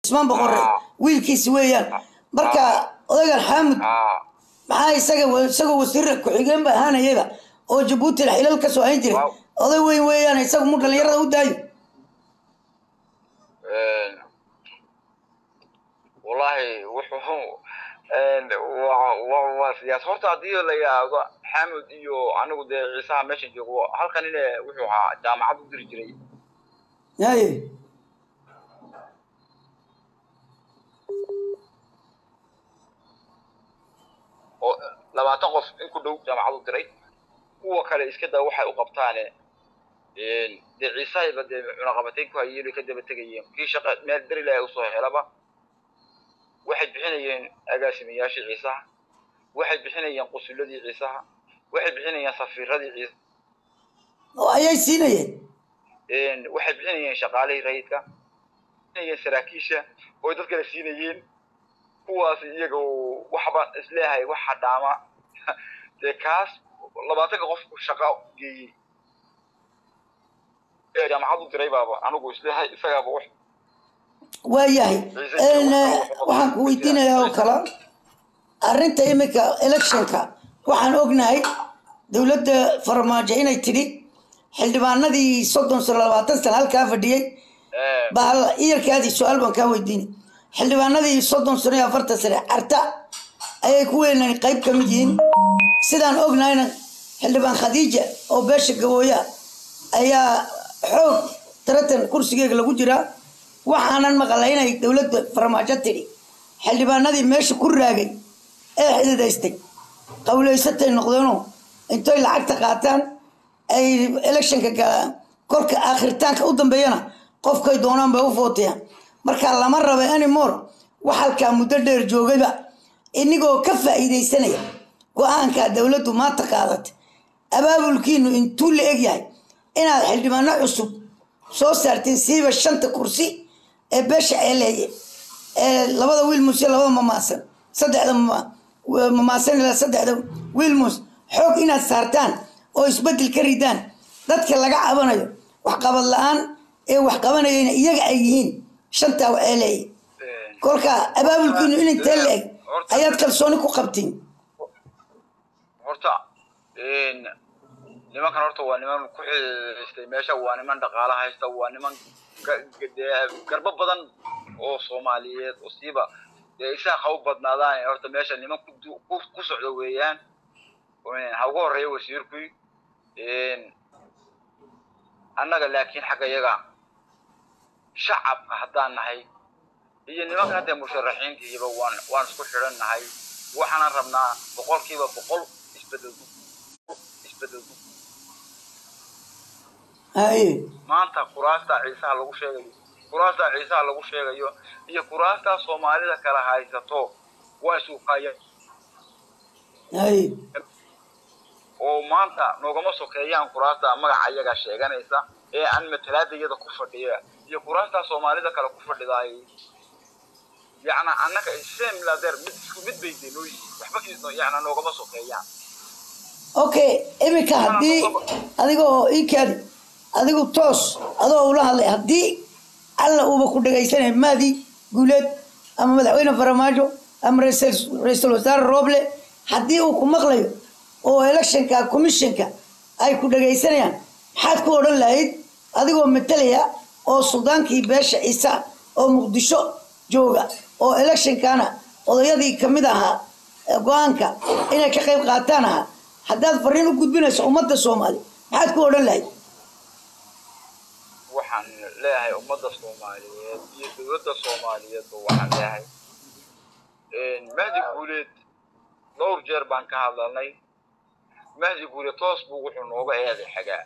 cismaan boqore Ah. wiilkiisi weeyaan marka odagan xaamud haa maxaa isaga isagoo wasiir ku-xigeen ba ahaanayaba oo jabuuti xilal ka soo hayn jiray Waaw. oday weyn weeyaan isagu mu dhallinyarada u daayo wallahi wuxuu waa waa- waa siyaas horta haddii la yidhaahdo xamud iyo anigu dee ciisaha meeshan joogo halkan ine wuxuu ahaa jaamacad u diri jiray haye oo labaatan qof in ku dhow jaamacad u diray kuwa kale iska daa waxay u qabtaane dee ciisahayba dee cunaqabatayn ku hayeen ka daba tegayeen kii shaqa meel beri lahay usoo helaba waxay bixinayeen agaasimayaashii ciisaha waxay bixinayeen qusuladii ciisaha waxay bixinayeen safiiradii ciisa oo ayay siinayeen waxay bixinayeen shaqaalihii rayidka bixinayeen saraakiisha oo dad kale siinayeen kuwaas iyaga oo waxba isleeyahay waxa dhaama dee kaas labaatanka qofku shaqa geeyey ee jaamacad u diray baaba anigu isleeyahay isagaaba wax waayahay Een, eh, waxaan ku weydiinayaa oo kale arrinta iminka electionka waxaan ognahay dowladda farmaajo inay tidhi xildhibaanadii soddon sano labaatan sano halkaa fadhiyey Eh, bahal iyarkaadii su-aal baan kaa weydiinay xildhibaanadii soddon sano iyo afartan sane carta ayay ku weynaan qayb ka mid yihiin sidaan ognahayna xildhibaan khadiija oo beesha gabooya ayaa xoog taratan kursigeega lagu jiraa waxaanan maqalay inay dowladda farmaajo tidhi xildhibaanadii meesha ku raagay ee xididaystay qawlaysatay noqdeenoo intoy lacagta qaataan ay electionka galaan kolka aakhiritaanka u dambeeyana qofkay doonaan bay u footayaan marka lama raba anymore wax halkaa muddo dheer joogayba inigoo ka faa'iidaysanaya go-aanka dowladdu maanta qaadatay abaabulkiinu intuu la egyahay inaad xildhibaano cusub soo saartiin siiba shanta kursi ee beesha ceeleeye ee labada wiilmus iyo labada mamaasan saddexda mama- mamaasan ilaa saddexda wiilmus xoog inaad saartaan oo isbeddel ka ridaan dadka laga cabanayo waxqabad la-aan ee wax qabanayana iyaga ay yihiin shantaa ceeleeye eh, kolka abaabulkiinu in intee la eg ayaad kalsooni ku qabtiin horta nimankan horta waa niman ku xiisaystay meesha waa niman dhaqaala haysta waa niman ga- ga- dee garbo badan oo soomaaliyeed oo siiba dee isaga ha u badnaadaan horta meesha niman ku du- ku ku socda weeyaan ha ugu horeeya wasiirkui annaga laakiin xagga yaga shacabka haddaan nahay iyo nimanka hadda musharaxiintiiba waan waan isku xidhan nahay waxaanan rabnaa boqolkiiba boqol isbedel isbedel haye maanta kuraasta ciisaha lagu sheegayo kuraasta ciisaha lagu sheegayo iyo kuraasta soomaalida kala haysato waa isuqaya haye oo maanta noogama sokeeyaan kuraasta magaca iyaga sheeganaysa ee aan matalaada iyada ku fadhiya iyo kuraasta soomaalida kale ku fadhidaay yacna annaga same ladeer mid isku mid bay dee noo yihiin waxba is- yacna noogama sokeeyaan okay iminka haddii adiga oo ii kaadi adigu toos adoo ula hadlay haddii alla uuba ku dhagaysanay maadi guuleed ama madaxweyne faramaajo ama raisal- ra-iisul wasaare rooble haddii uu ku maqlayo oo electionka commissionka ay ku dhagaysanayaan maxaad ku odhan lahayd adigoo matalaya oo suldaankii beesha ciise oo muqdisho jooga oo electionkana odayadii kamid ahaa ee go-aanka inay ka qayb qaataan ahaa haddaad fariin u gudbinayso ummadda soomaali maxaad ku odhan lahayd waxaan leeyahay ummadda soomaaliyeed iyo dowladda soomaaliyeedba waxaan leeyahay mahdi guuleed dhowr jeer baan ka hadlalnay mahdi guuleed toos buu wuxuu nooga eeday xagaa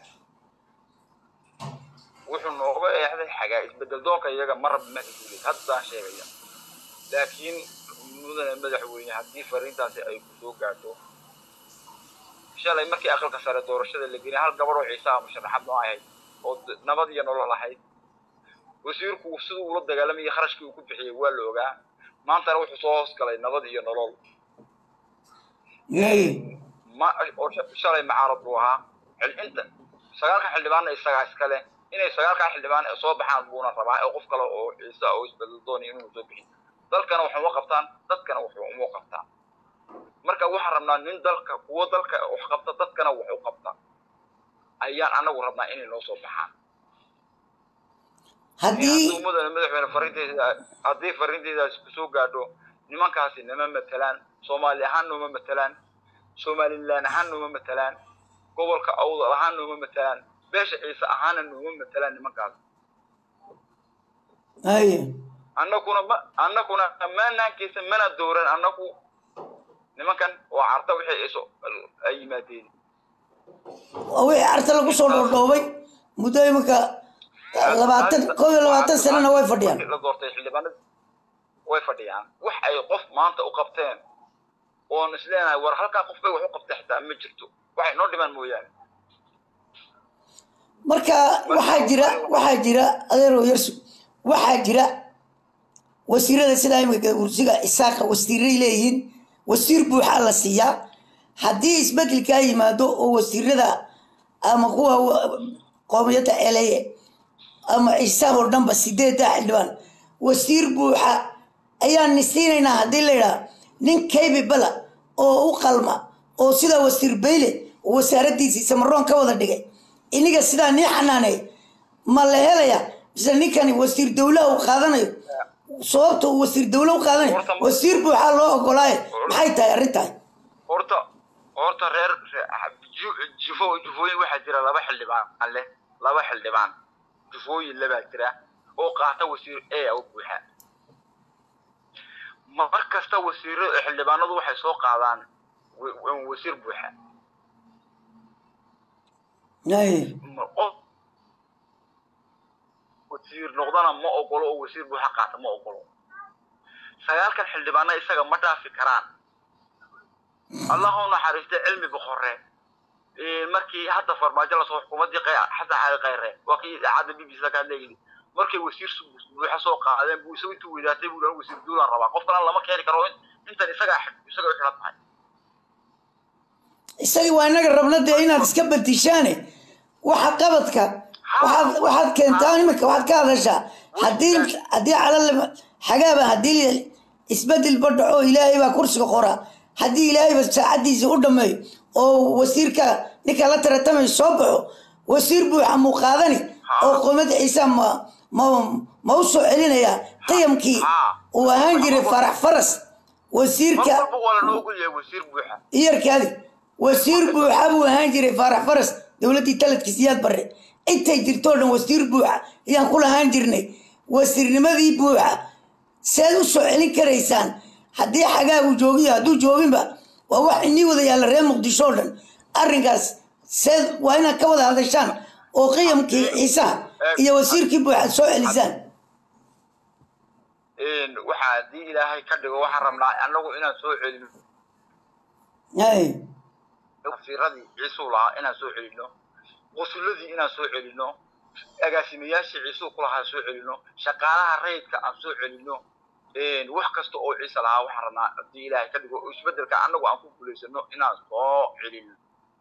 wuxuu nooga eexday xagaa isbedel doonka iyaga ma raba mahdi guuleed haddaan sheegaya laakiin mudane madaxweyne haddii fariintaasi ay ku soo gaarto shalay markii aqalka sare doorashada la geliyay hal gabadh oo ciisaha musharaxad noo ahayd oo d- nabad iyo nolol ahayd wasiirku siduu ula dagaalamayay kharashkii uu ku bixiyey waa la ogaa maantana wuxuu soo hoos galay nabad iyo nolol ma oo sha- shalay macaarad buu ahaa xil- inta sagaalka xildhibaanna isagaa iskale inay sagaalkaa xildhibaan soo baxaan buuna rabaa oo qof kale oo ciise oo isbedel doonaya inuu soo bixin dalkana wax uma qabtaan dadkana wax uma qabtaan marka waxaan rabnaa nin dalka kuwo dalka wax qabta dadkana wax u qabta ayaan anagu rabnaa inay noo soo baxaan haddii mudane madaxweyne fariinteeda haddii fariinteydaas kusoo gaadho nimankaasi nama matelaan soomaali ahaan nooma matelaan somalilan ahaan nooma matelaan gobolka awdal ahaan nooma matelaan beesha ciise ahaana nooma matelaan nimankaas haye annaguna ma annaguna maanaankiisa mana dooran annagu nimankan oo carta wixii iso ay yimaadeen waa wixii arta lagu soo dhoodhoobay muddo iminka labaatan koob iyo labaatan sanana way fadhiyaan la doortay xildhibaanada way fadhiyaan wax ay qof maanta u qabteen oon isleenahay war halkaa qof bay wax u qabtay xitaa ma jirto waxay noo dhimaan mooyaane marka waxaa jira waxaa jira adeerow yarsu waxaa jira wasiirada sidaa imika kursiga isaaqa wasiiray leeyihiin wasiir buuxaa la siiyaa haddii isbedelkaa yimaado oo wasiirada ama kuwa qoomiyadda eleeye ama ciisaha oo dhanba sideedda xildhibaan wasiir buuxa ayaan nisiinaynaa haddii la yidhaha nin kaybi bala oo u qalma oo sidaa wasiir bayle oo wasaaraddiisii samaroon ka wada dhigay iniga sidaa nii xanaanay ma la helaya mise ninkani wasiir dowlaha uu qaadanayo sababta uu wasiir dowla u qaadanayo wasiir buuxaa loo ogolaaye maxay tahay arrintahay horta horta reer ju- jufo jufooyin waxaa jira laba xildhibaan leh laba xildhibaan jufooyin labaa jira oo qaata wasiir e u buuxa mar kasta wasiiro xildhibaanadu waxay soo qaadaan wa- wasiir buuxa Haye. Ma- qof wasiir noqdana ma ogolo oo wasiir buuxa qaata ma ogolo sagaalkan xildhibaana isaga ma dhaafi karaan allahu naxariista cilmi boqore markii hadda farmaajo lasoo xukuumadii qay- xasan cali khayre waa kii idaacadda b b c ka hadlayay markay wasiir su- buuxa soo qaadeen buu isagu intuu weydaatay buu dhan wasiir duulaan rabaa qof kalena lama keeni karo in- intan isagaa xid- isaga u xidhan tahay isagii waa inaga rabna dee inaad iska badishaane waxa qabadka waxaad waxaad keentaa iminka waxaad ka hadashaa haddii haddii calal xagaaba haddii isbedelba dhaco ilaahay baa kursiga qora haddii ilaahayba saacaddiisa u dhammeeyo oo wasiirka ninka la taratamayo soo baxo wasiir buuxa muu qaadani oo qoomada ciisa ma ma ma u soo celinaya qiyamkii uu ahaan jiray farax faras mar wasiirka walba waa lanoogu yahay wasiir buuxa iyarkaadi wasiir buuxa buu ahaan jiray faarax faras dowladdii taladkiisa iyaad barre intay jirtoo dhan wasiir buuxa ayaan ku lahaan jirnay wasiirnimadii buuxa seed u soo celin karaysaan haddii xagaagu joogiyo hadduu jooginba waa wax inii wada yaalla reer muqdisho oo dhan arrinkaas seed waa inaad ka wada hadashaan oo qiyamkii ciisaha iyo wasiirkii buuxa soo celisaan waxaa haddii ilaahay ka dhigo waxaan rabnaa annagu inaan soo celino hay wasiiradii ciisuu lahaa inaan soo celino qusuladii inaan soo celino agaasimayaashii ciisuu ku lahaa soo celino shaqaalaha rayidka aan soo celino wax kasta oo ciise lahaa waxaan rabnaa haddii ilaahay ka dhigo oo isbedelka annagu aan ku guulaysano inaan soo celino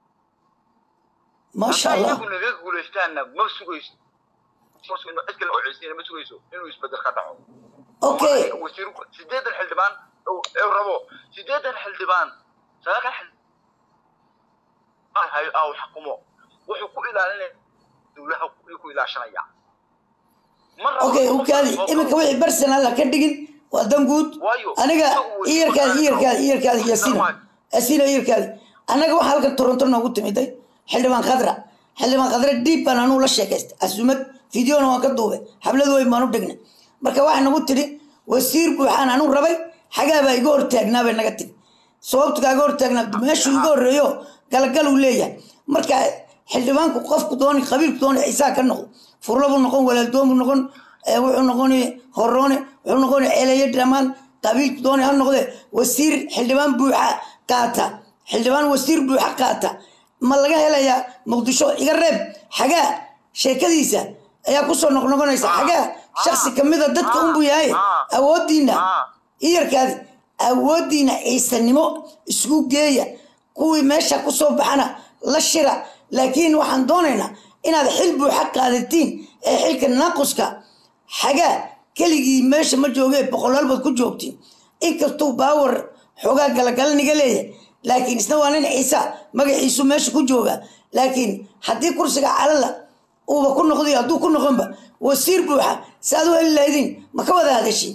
maasha hadday allah iyagu naga guulaystaanna ma sugayso cid kale oo ciisina ma sugayso inuu isbedel ka dhaco okay wasiir sideetan xildhibaan ee rabo sideetan xildhibaan sagaalkan xildhibaan hayo ah xukumo wuxuu ku ilaalinaya dowlaha ayuu ku ilaashanaya Ma rabo okay qof ukaadi walba oo iminka kale. wixii personal ha ka dhigin waa dan guud Waayo, aniga isagu wuu iyarkaadi isku iyarkaadi iyarkaadi Isku yasino waayo. yasino iyarkaadi annaga waxaa halkan toronto noogu timiday xildhibaan khadra xildhibaan khadra dhiib baan anuu la sheekaystay asumad fideona waan ka duubay xabladu weyn baan u dhignay marka waxay nagu tidhi wasiir buuxaan anuu rabay xagaa baa iga hortaagnaa bay naga tiri sababtu kaaga hortaagnaa meeshuu iga horreeyo galagal uu leeyahay marka xildhibaanku qofku dooni qabiilku dooni ciisaa ka noqdo furlo buu noqon walaaldoon buu noqon ee wuxuu noqoni horoone wuxuu noqoni ceeleeye dhammaan qabiilku dooni ha noqde wasiir xildhibaan buuxa qaata xildhibaan wasiir buuxa qaata ma laga helayaa muqdisho iga reeb xagaa sheekadiisa ayaa kusoo noqnoqonaysa xagaa shaksi kamida dadka unbuu yahay awoodiina iyarkaadi awoodiina ciisanimo isku geeya kuwii meesha kusoo baxana la shira laakiin waxaan doonaynaa inaad xil buuxa qaadatiin ee xilka naaquska xagaa keligii meesha ma joogee boqolaal baad ku joogtiin inkastuu baawar xoogaa galagalaniga leeyahay laakiin isna waa nin ciisa magaciisu meesha ku jooga laakiin haddii kursiga calala uuba ku noqday hadduu ku noqonba wasiir buuxa si aad u heli lahaydin ma ka wada hadashin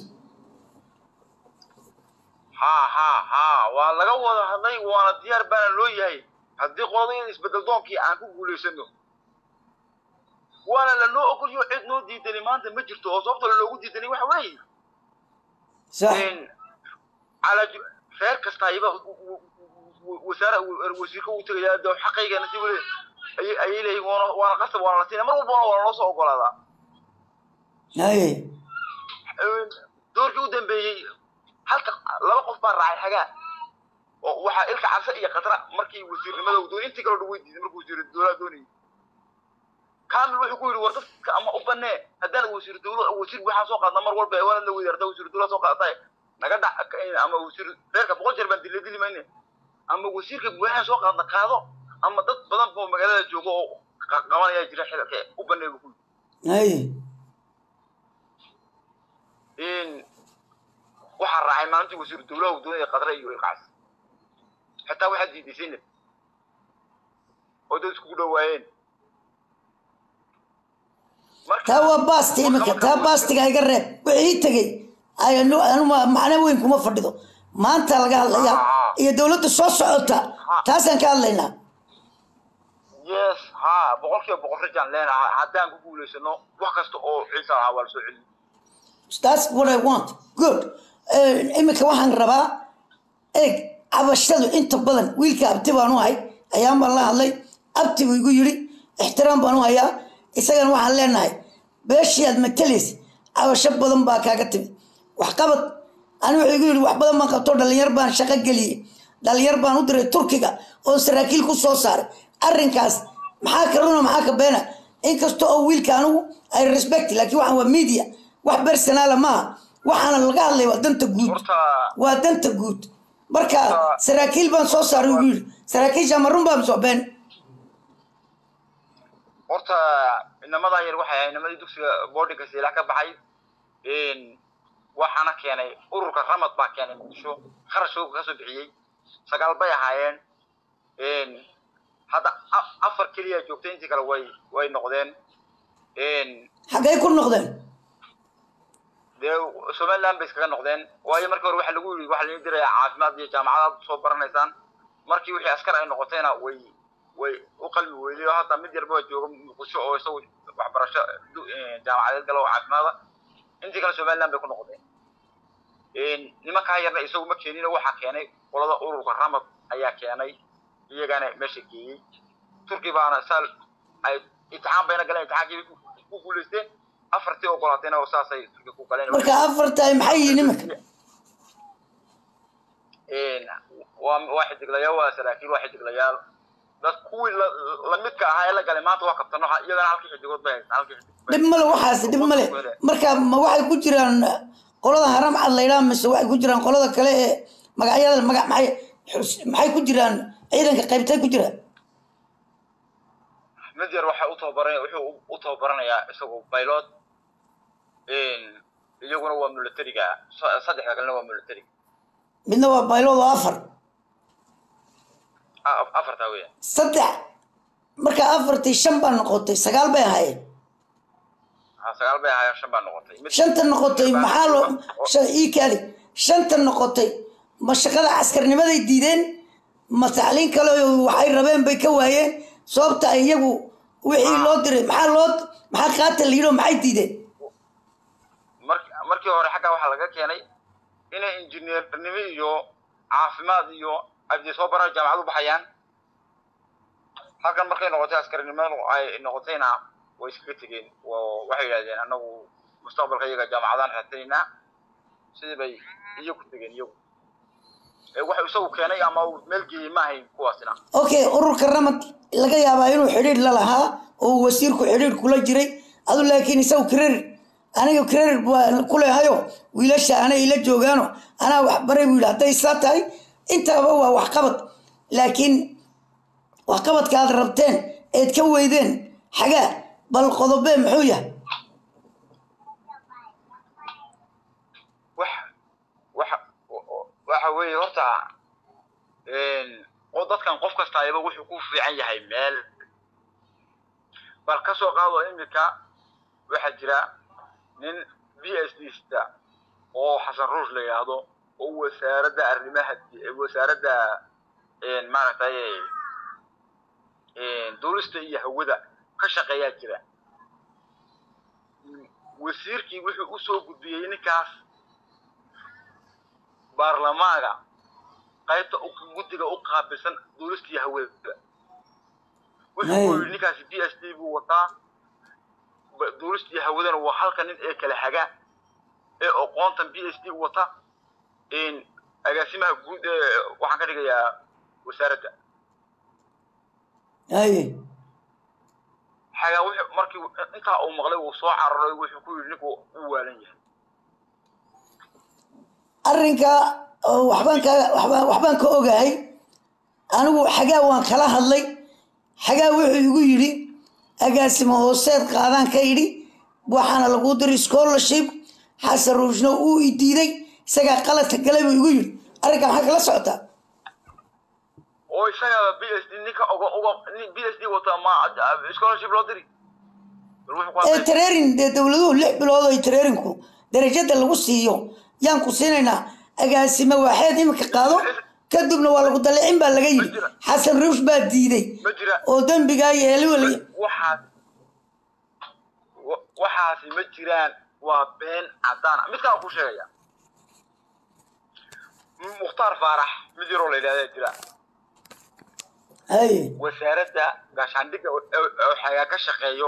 ha ha ha waa laga wada hadlay waana diyaar baana loo yahay haddii qodayada isbedel doonkii aan ku guulaysano waana lanoo ogolyo cid noo diidani maanta ma jirto oo sababta lanoogu diidani waxa weeye sax calaa reer kasta ayaba wasaara wasiirka uu tegayaa de xaqaygana si weli ayay ayay leeyihin waana waana qasab waana la siinaya mar walbana waa naloo soo ogolaadaa haye doorkii u dambeeyey halka laba qof baa raacay xagaa oo waxaa ilka cabse iyo khatra markii wasiirnimada uu doonay intii kaloo dhan way diiday markuu wasiir dowlaha doonayay kamil wuxuu ku yidhi war dadka ama u banee haddaan wasiir dowla wasiir waxaan soo qaadna mar walba waana la weydaarta wasiir dowla soo qaadataay naga dhac ama wasiir reerka boqol jeer baan dila dili mayne ama wasiirka waxaan soo qaadna qaado ama dad badan boo magaalada jooga oo qa- qabanaya jira xilka u banee buu ku yidhi haye in waxaa raacay maalintii wasiiru dowlaha uu doonaya qadre iyo ilkaas xitaa waxaa diiday sinad oo dad iskugu dhowaayeen marka taa waa baasti iminka taa baastiga iga reeb wixii tegey ayanu anu ma- macno weyn kuma fadhido maanta laga hadlayaa iyo dowladda soo socota taasaan ka hadlaynaa yes ha boqolkiiba boqol rajaan leenahay haddaan ku guulaysano wax kasta oo ciisa lahaa waa la soo celin that's what I want good Eh, iminka waxaan rabaa eeg cabashadu inta badan wiilka abti baan u hay ayaan baan la hadlay abti buu igu yidhi ixtiraam baan u hayaa isagana waxaan leenahay beeshii aad matalaysa cabasho badan baa kaaga timid waxqabad ani wuxuu igu yidhi wax badan baan qabto dhalinyar baan shaqo geliyey dhalinyar baan u diray turkiga oo saraakiil ku soo saaray arrinkaas maxaa ka runa maxaa ka beena inkasta oo wiilka anigu ay respect laakiin waxaan waa media wax personaala maaha waxaana laga hadlay waa danta guud horta waa danta guud marka saraakiil baan soo saaray ugu yidhi saraakiisha ma run baa misoo been horta inamadaa yar waxay ahay inamadii dugsiga boardinga siilaha ka baxay waxaana keenay ururka ramad baa keenay muqdisho kharash shooga kasoo bixiyey sagaal bay ahaayeen hadda a- afar keliya joogtay intii kale way way noqdeen xaggay ku noqdeen dee somaliland bay iskaga noqdeen waayo markii hore waxa lagu yidhi waxaa laidin diraya caafimaad iyo jaamacadaad soo baranaysaan markii wixii askar ay noqotayna way way u qalmi weyday oo hadda mid yarba jooga muqdisho oo isagu waxbarasho du- jaamacadeed gala oo caafimaada intii kale somaliland bay ku noqdeen nimankaa yarna isagu ma keenin oo waxaa keenay qolada ururka ramad ayaa keenay iyagana meesha geeyey turki baana saal ay imtixaan bayna galeen imtixaankii bay ku- ku guulaysteen afartii ogolaatayna oo saasay turki ku galeen marka afartaay maxay yihiin iminka waa waa xidiglayaal waa saraakiil waa xidiglayaal dad kuwii la- lamidka ahaa ee la galay maanta waa kabtano iyagana halkii xidigood bay haystaan halkii xidig bay dhib male waxaas dhib male marka ma waxay ku jiraan qolada haram cad laydhaa mise waxay ku jiraan qolada kale ee magacyada magac maxay xus- maxay ku jiraan ciidanka qaybtay ku jiraan mid yar waxa u tababaran wuxuu u- u tababaranayaa isagu baylod iyaguna waa militariga sa- saddexda kalena waa military midna waa baylood oo afar A- afartaa weya saddex marka afartii shan baa noqotay sagaal bay ahaayeen sagaal bay ahaayeen shan baa noqotay mid shanta noqotay maxaa loo shan- ii kaali shanta noqotay ma shaqada caskarnimaday diideen ma tacliin kale oo waxay rabeen bay ka waayeen sababta ay iyagu wixii loo diray maxaa loo maxaa qaata la yidhi oo maxay diideen mark markii hore xagga waxaa laga keenay inay injineernimo iyo caafimaad iyo ay soo baran jaamacad u baxayaan halkan markay noqotay askarinimadu ay noqotayna way iskaga tegeen oo waxay yidhahdeen annagu mustaqbalka iyaga jaamacadaan raadinaynaa sidii bay iyagu tegeen iyagu ee waxuu isagu keenay ama uu meel geeyey ma ahayn kuwaasina okay ururka ramad laga yaabaa inuu xidhiidh la lahaa oo uu wasiirku xidhiidh kula jiray adu laakiin isagu credit aniga credit baa ku leehayo wiilasha anay ila joogaano anaa waxbaray buu yidhi hadday saa tahay intaaba waa waxqabad laakiin waxqabadka aad rabteen eed ka weydeen xagaa bal qodobee muxuu yahay wax waxa waxa weeye horta oo dadkan qof kasta ayaba wuxuu ku fiican yahay meel bal ka soo qaado iminka waxaa jira nin b s d sta oo xasan ruush la yidhaahdo oo wasaaradda arrimaha wasaaradda maaragtay duulista iyo hawada ka shaqeeyaa jira wasiirkii wuxuu usoo gudbiyey ninkaas baarlamaanka qaybta guddiga u qaabilsan duulista iyo hawada wuxuu ku yidhi ninkaasi b s d buu wataa duulista iyo hawadana waa halka nin ee kala haga ee oqoontan b s d wata agaasimaha guud ee waxaan ka dhigayaa wasaaradda haye xagaa wuxuu markii intaa uu maqlay uu soo cararay wuxuu ku yidhi ninku u waalan yahay arrinka oo waxbaan ka waxbaan waxbaan ka ogahay anigu xagaa waan kala hadlay xagaa wuxuu igu yidhi agaasimo hooseed qaadaan ka idhi waxaana lagu diray scholarship xasan ruushna uu i diiday isagaa qaladka galay buu igu yidhi arrinka maxaa kala socotaa oo isagaba b s d ninka uga uga b s d wata ma scholarship loo diri bal wuxuu ku ee hadlay tareerin dee dowladuhu lix bilood oo tareerinku darajada lagu siiyo yaan ku siinaynaa agaasimo waaxeed iminka qaado kadibna waa lagu dalicin baa laga yidhi xasan ruush baa diiday ma jira oo dembigaa yeeli wala waxaas wa- waxaasi ma jiraan waa been cadaan ah. mid kale ku sheegaya mukhtaar faarax mid yaroo la yidhahdaa jira haye wasaaradda gaashaandhigga oo oo xagaa ka shaqeeyo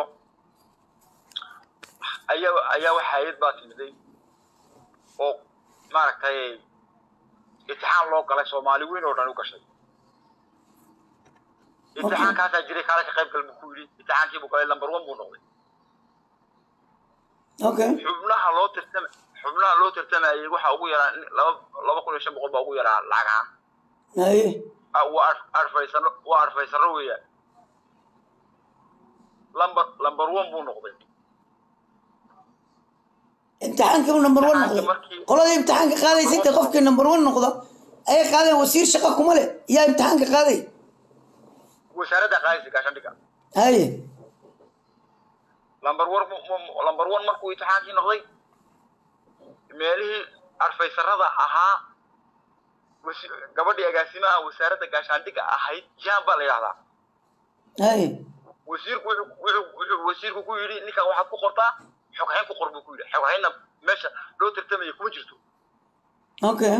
ayaa ayaa waxa hayad baa timiday oo maaragtay imtixaan loo galay soomaali weyn oo dhan u gashay imtixaankaasaa jiray kaale ka qayb gal buu ku yidhi imtixaankii buu galay number one buu noqday okay xubnaha loo tirtama xubnaha loo tartamayay waxaa ugu yaraa laba laba kun iyo shan boqol baa ugu yaraa lacag ahaan haye Ah, waa ar- arfaysano waa arfaysano weeyaan lamber lamber one buu noqday imtixaankii number one noqday Markii- qoladii imtixaanka qaadaysa intay qofkii number one noqdo ayay qaadeen wasiir shaqo kuma leh yaa imtixaanka qaaday wasaaradda qaadaysa gaashaandhigga haye lamber one mu- mu- lamber one markuu imtixaankii noqday meelihii arfaysarada ahaa wasi- gabadhii agaasimaha wasaaradda gaashaandhigga ahayd jaan baa la yidhahdaa haye wasiirku wuxuu wuxuu wuxuu wasiirku ku yidhi ninkan waxaad ku qortaa xoghayn ku qor buu ku yidhi xoghaynna meesha loo tartamaya kuma jirto okay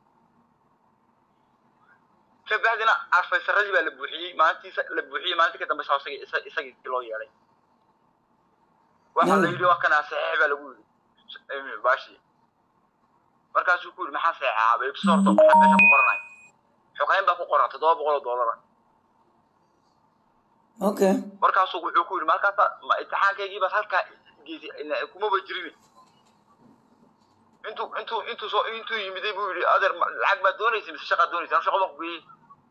kabacdina arfaysaradii baa la buuxiyey maalintiisa la buuxiyey maalintii ka dambeysa isagii isa- isagii loo yeedhay waxaa la yidhi waa kana saxiix baa lagu yidhi baashi markaasuu ku yidhi maxaa saxeexaa bay sorto maxaa meesha ku qoranay xoghayn baa ku qoran toddoba boqol oo doolara okay markaasuu wuxuu ku yidhi markaasa ma imtixaankaygii baad halkaa geysay ila- kumaba jirin intuu intuu intuu soo intuu yimiday buu yidhi adeer ma- lacag baad doonaysa mise shaqaad doonaysa anu shaqo baan ku geeyey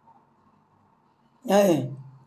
haye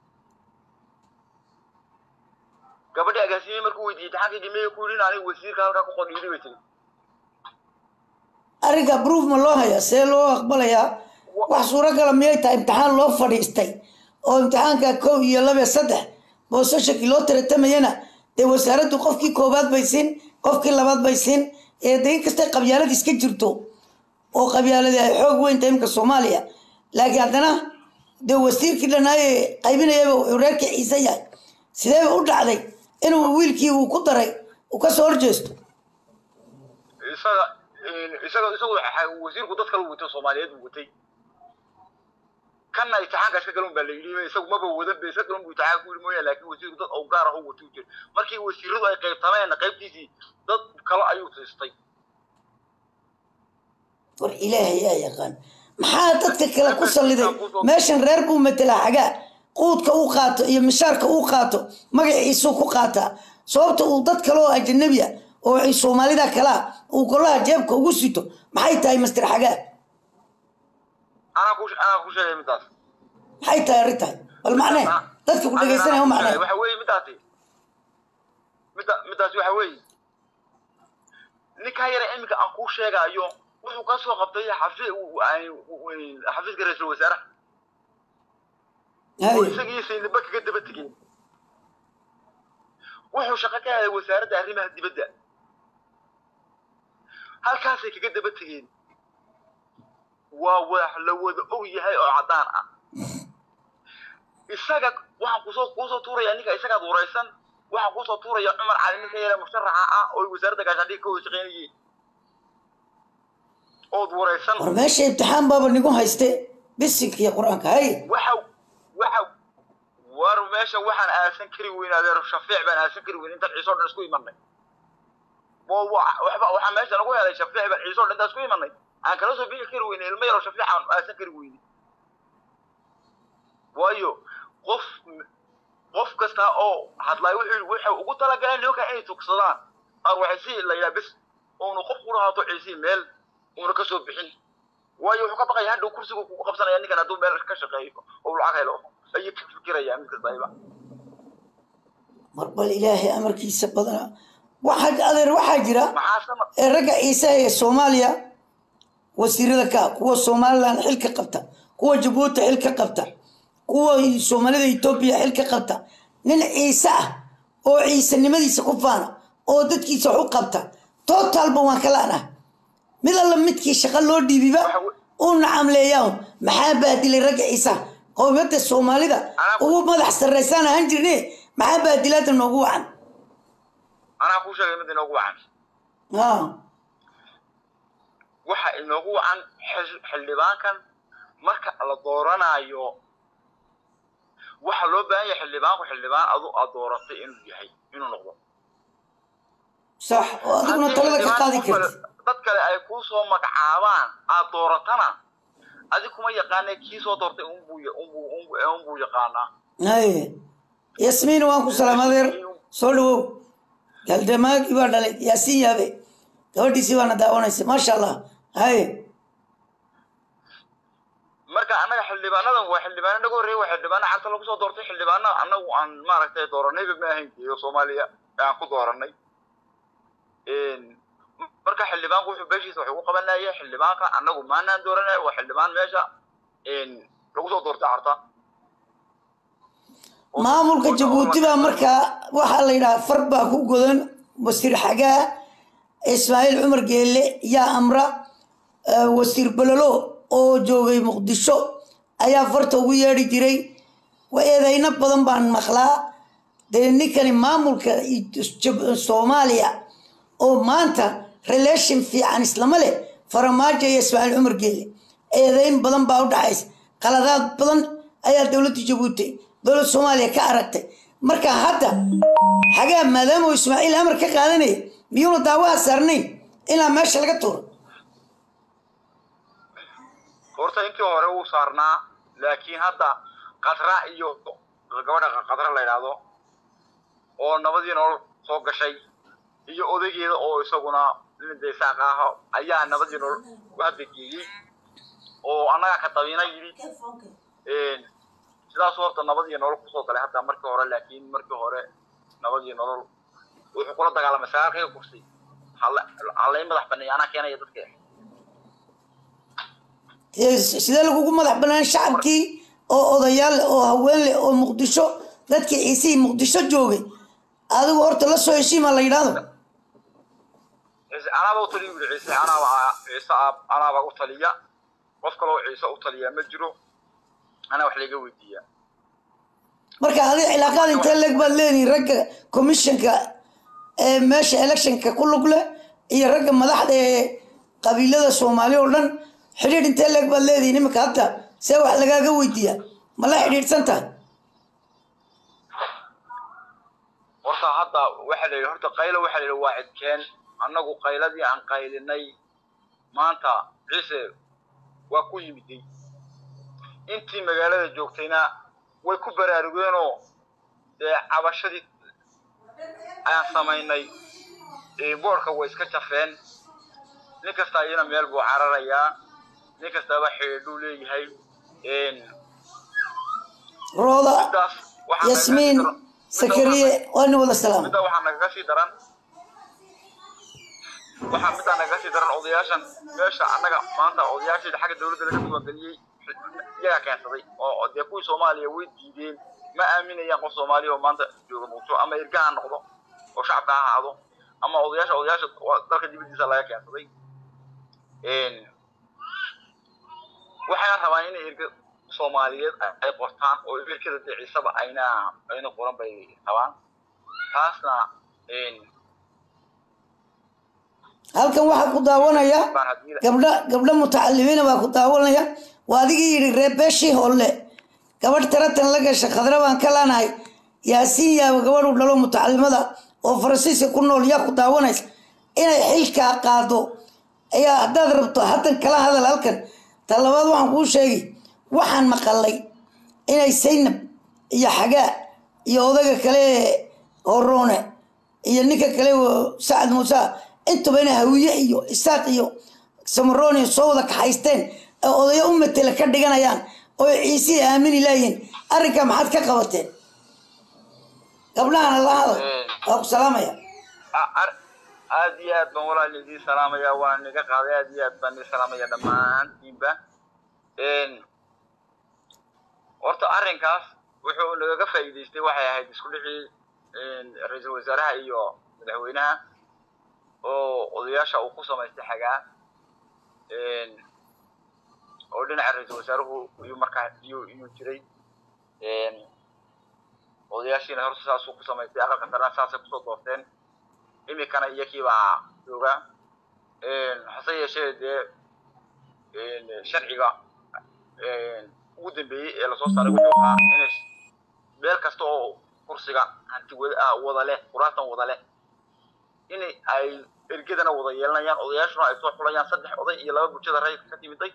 gabadhii agaasimiyey markuu weydiiyey imtixaankaygii maya ku yidhi in aniga wasiirka halkaa ku qor yidhi bay tiri arrinka proof ma loo hayaa see loo aqbalayaa wax suuragala miyay tahay imtixaan loo fadhiistay oo imtixaanka kow iyo laba iyo saddex boosashakii loo taratamayana dee wasaaraddu qofkii koowaad bay siin qofkii labaad bay siin ee de inkastay qabyaalad iska jirto oo qabyaaladii ay xoog weyn tahay imka soomaaliya laakiin haddana dee wasiirkii dhanaaye qaybinayaba uu reerka ciise yahay sideeba u dhacday inuu wiilkii uu ku daray uu kasoo horjeesto isaga isaga isagu waxa- wasiirku dad kale u watay soomaaliyeed buu watay kanna imtixaankaas ka galun baa la yidhi isagu maba wadan be iska galun buu imtixaan ku yidhi mooyaane laakiin wasiirku dad oo gaar ah u watay u jira markii wasiiradu ay qaybtameen qaybtiisii dad kale ayuu siistay war ilaahay yaa yaqaan maxaa dadka kale ku salliday meeshan reer buu matelaa xagaa quudka uu qaato iyo mishaarka uu qaato magaciisuu ku qaataa sababta uu dad kale oo ajanabi ah oo ay soomaalida kalaa uu golaha jeebka ugu sito maxay tahay master xagaa anaa ku anaa ku sheegay midaas maxay tahay arrintan bal macnee dadka ku dhegaysanaya u macnee waxa weeye midaasi midda middaas waxa weeye ninkaa yara iminka aan kuu sheegaayo wuxuu ka soo qabtay xafi- xafiiska ra-iisul wasaaraha oo haye isagii saydaba kaga daba tegeen wuxuu shaqo ka helay wasaaradda arrimaha dibadda halkaasay kaga daba tegeen waa wax la wada og yahay oo caddaan ah isaga waxaan kusoo kuusoo tuuraya ninka isagaad waraysan waxaan kusoo tuuraya cumar cali ninka yare musharaxa ah oo wasaaradda gaashaandhiga ka wada shaqeynayeen ood waraysan war meesha imtixaan baaba nigu hayste bisinka iyo qur-aanka haye waxa waxa war meesha waxaan aasan kari weyn adeer shafiic baan aasan kari weyn intaan ciise oo dhan isku imanay wa- wa- waxba waxaa meesha nagu helay shafiic baan ciise oo dhan intaan isku imanay aan kala soo bixi kari weyne ilmo yaroo shafiic aan aasan kari weyne waayo qof qof kasta oo hadlay wuxuu wuxuu ugu talagalay nimanka inay tugsadaan ar waxay si la yidhaha bis uunu qof kula haato ciisii meel uuna ka soo bixin waayo wuxuu ka baqaya hadhow kursigu kugu qabsanaya ninkan hadduu meel ka shaqeeyo oo lacag helo ayuu ka fikiraya mid kasta ayba mar bal ilaahay amarkiisa badana waxaa adeer waxaa jira maxaa sama ee ragga ciise ee soomaaliya wasiirada ka ah, kuwa somaliland xil ka qabta kuwa jabuuti xil ka qabta kuwa soomaalida etoobiya xil ka qabta nin ciise ah oo ciisenimadiisa ku faana oo dadkiisa wax u qabta totalba waan ka la'nah mid alla midkii shaqo loo dhiibiba uu nacamleeyaa maxaa baadilay ragga ciisaha qowmiyadda soomaalida ugu madax sarraysaan ahaan jirne maxaa baadilaada noogu wacan anaa kuu sheegay mid inoogu wacan Ah, waxa inoogu wacan xil- xildhibaankan marka la dooranayo waxa loo baahan yahay xildhibaanku xildhibaan adu aad dooratay inuu yahay inuu noqdo sax oo adiguna Haddii talada ka xildhibaan qaadi qof kale- karti dad kale ay kuu soo magacaabaan aad dooratana adi kuma yaqaana kii soo doortay unbuu ya- unbuu unbuu unbuu yaqaanaa haye yasmiin waan ku salaam adeer soo dhawow galdamaagii baa dhalay yaasiin yaabe gabadhiisii baana daawanaysa maasha allah haye marka annaga xildhibaanadan waa xildhibaano naga horreeya waa xildhibaano cagta lagu soo doortay xildhibaano annagu aan maaragtay dooranayba ma ahayn iyo soomaaliya aan ku dooranay marka xildhibaanku wuxuu beeshiisa wax ugu qabanaya xildhibaanka annagu maanaan dooranay waa xildhibaan meesha lagu soo doortay carta maamulka jabuuti baa markaa waxaa la yidhaha far baa ku godan wasiir xagaa ismaaciil cumar geelle yaa amra eh, wasiir bololo oo joogay muqdisho ayaa farta ugu yeedhi jiray wa eedeyno badan baan maqlaa dee ninkani maamulka Jab- soomaaliya oo maanta relation fiican islama leh faramaajo iyo ismaaciil cumar geelle eedeyn badan baa u dhaxaysa qaladaad badan ayaa dowladda jabuuti dowladda soomaaliya ka aragtay marka hadda xagaa maadaama uu ismaaciil amar ka qaadanaya miyuuna daawaha saarnayn ilaa meesha laga tuuro horta intii hore wuu saarnaa laakiin hadda qatra iyo gabadha qatra la yidhaahdo oo nabadii nolol soo gashay iyo odaygeeda oo isaguna nin deesaaq ah ayaa nabadii nolol u haddageeyey oo annagaa ka tabiina yidhi sidaas horta nabadii nolol kusoo galay hadda markii hore laakiin markii hore nabadii nolol wuxuu kula dagaalamay sagaalkayga kursi hallay madax baneeya anaa keenaya dadka Ee, sidee lagugu madax banaan shacabkii oo odayaal leh oo haween leh oo muqdisho dadkii ciisihii muqdisho joogay adigu horta la soo heshiima la yidhaahdo ciise anaaba u taliya yidhi ciise anaaba ciise aab- anaaba u taliya qof kaloo ciise u taliya ma jiro anaa wax layga weydiiyaa marka adi cilaaqaad intee leeg baad leedihin ragga commissionka ee meesha electionka ku lug leh iyo ragga madaxda ee qabiilada soomaali oo dhan xidhiidh intee leeg baad leedihin iminka hadda see wax lagaaga weydiiyaa ma la xidhiidhsan tahay horta hadda waxaa la yidhi horta qaylo waxaa la yidhi waa cidkeen annagu qayladii aan qaylinay maanta ciise waa ku yimiday intii magaalada joogtayna way ku baraarugeenoo dee cabashadii ayaan samaynay ee boorka way iska jafeen nin kasta iyana meel buu cararayaa nin kastaba xidhiidhuu leeyahay rooda sidaas waxaa yasmiin sakariye waa nin wada salaama midda waxaa nagaga sii daran waxaa middaa nagaga sii daran odayaashan meesha annaga maanta odayaasheeda xagga dowladda laga diiwaangeliyey iyagaa keensaday oo dee kuwii soomaaliya way diideen ma aaminayaan qof soomaaliya oo maanta jooga muqdisho ama irga ha noqdo oo shacabka ha ahaado ama odayaasha odayaasha waa dalka dibadiisa laga keensaday waxayna rabaan inay irga soomaaliyeed ay qortaan oo irkada dee ciisaba ayna ayna qoran bay rabaan taasna halkan waxaa ku daawanaya baan haddii gabdho gabdho mutacalimiina baa ku daawanaya waa adigii yidhi reer beeshii holle gabadh taratan la gasha khadra baan ka laanahay yaasiin yaaba gabadhu dhalo mutacalimada oo faransiiska ku nool yaa ku daawanaysa inay xilkaa qaado ayaa haddaad rabto haddan kala hadal halkan ta labaad waxaan kuu sheegi waxaan maqalay inay saynab iyo xagaa iyo odaga kale horoone iyo ninka kale oo sacad muuse intuba inay hawiye iyo isaaq iyo samarooni soo wada kaxaysteen ee odayo u matela ka dhiganayaan oo ciisihii aamini laayihin arrinkaa maxaad ka qabateen gabdhahana la hadal waa ku salaamaya a- ar- aad iyo aad baan walaal idiin salaamaya waan niga qaaday aad iyo aad baan idin salaamaya dhammaantiinba horta arrinkaas wuxuu nagaga faa'iidaystay waxay ahayd isku dhixii ra-iisul wasaaraha iyo madaxweynaha oo odayaasha uu ku samaystay xagaa oo dhinaca ra-iisul wasaaruhu iyuu markaa iyuu iyuu jiray odayaashiina horta saasuu ku samaystay aqalka sarena saasay kusoo doorteen imikana iyakii baa jooga hase yeeshee dee sharciga ugu dambeeyey ee lasoo saaray wuxuu ahaa inay meel kasta oo kursiga hanti wada ah wada leh kuraastan wada leh in ay ergadana wada yeelanayaan odayaashuna ay soo xulayaan saddex oday iyo laba bulshada rayidka ka timiday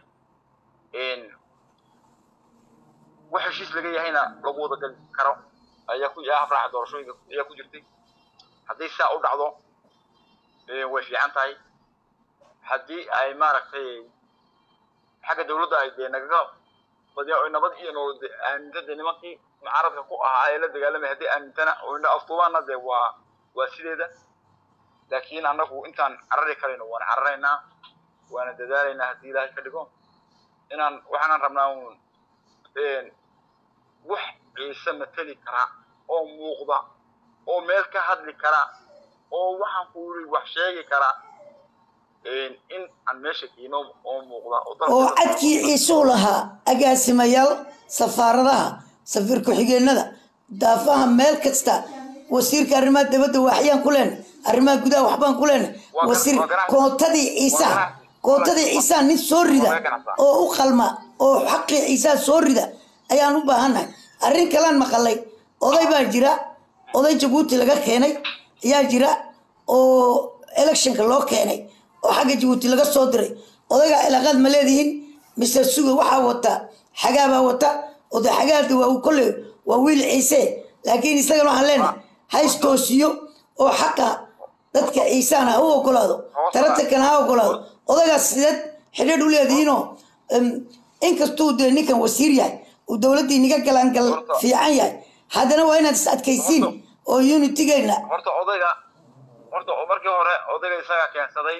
wax heshiis laga yahayna lagu wada gali karo ayaa ku afraxa doorashooyinka ayaa ku jirtay haddii saa u dhacdo way fiican tahay haddii ay maaragtay xagga dawladda ay dee nagaga badiya oy nabad iyo nolol de aaminta dee nimankii mucaaradka ku ahaa ee la dagaalamay haddii aamintana oyna aftubaana dee waa waa sideeda laakiin annagu intaan carari karayno waan cararaynaa waana dadaalaynaa haddii ilaahay ka dhigo inaan waxaanan rabnaa un wax ciise mateli kara oo muuqda oo meel ka hadli kara oo waxaan ku yiri wax sheegi kara in aan meesha keeno oo muuqda oo dalka- oo cadkii ciisuu lahaa agaasimayaal safaaradaha safiir ku-xigeenada daafaha meel kasta wasiirka arrimaha dibadda waaxyaan ku leenay arrimaha gudaha waxbaan ku leenay Waa wasiir ganacsi. koontadii ciisaha Waa ganacsi. koontadii ciisaha nin soo rida Waa ganacsi. oo u qalma oo xaqii ciisaha soo rida ayaan u baahannahay arrin kalaan maqalay oday baa jira oday jabuuti laga keenay ayaa jira oo electionka loo keenay oo xagga jabuuti laga soo diray odayga cilaaqaad ma leedihiin mise suga waxaa wata xagaabaa wata oday xagaada waa uu kolley waa wiil ciise laakiin isagana waxaan leenahay ha istoosiyo oo xaqa dadka ciisaan ha u ogolaado taratankana ha ogolaado odaygaas sideed xidhiidh u leedihiinoo em, inkastuu dee ninkan wasiir yahay uu dowladdii niga galangal Horta- fiican yahay haddana waa inaad is adkaysiin Horta- oo unitigeenna horta odayga horta markii hore odayga isagaa keensaday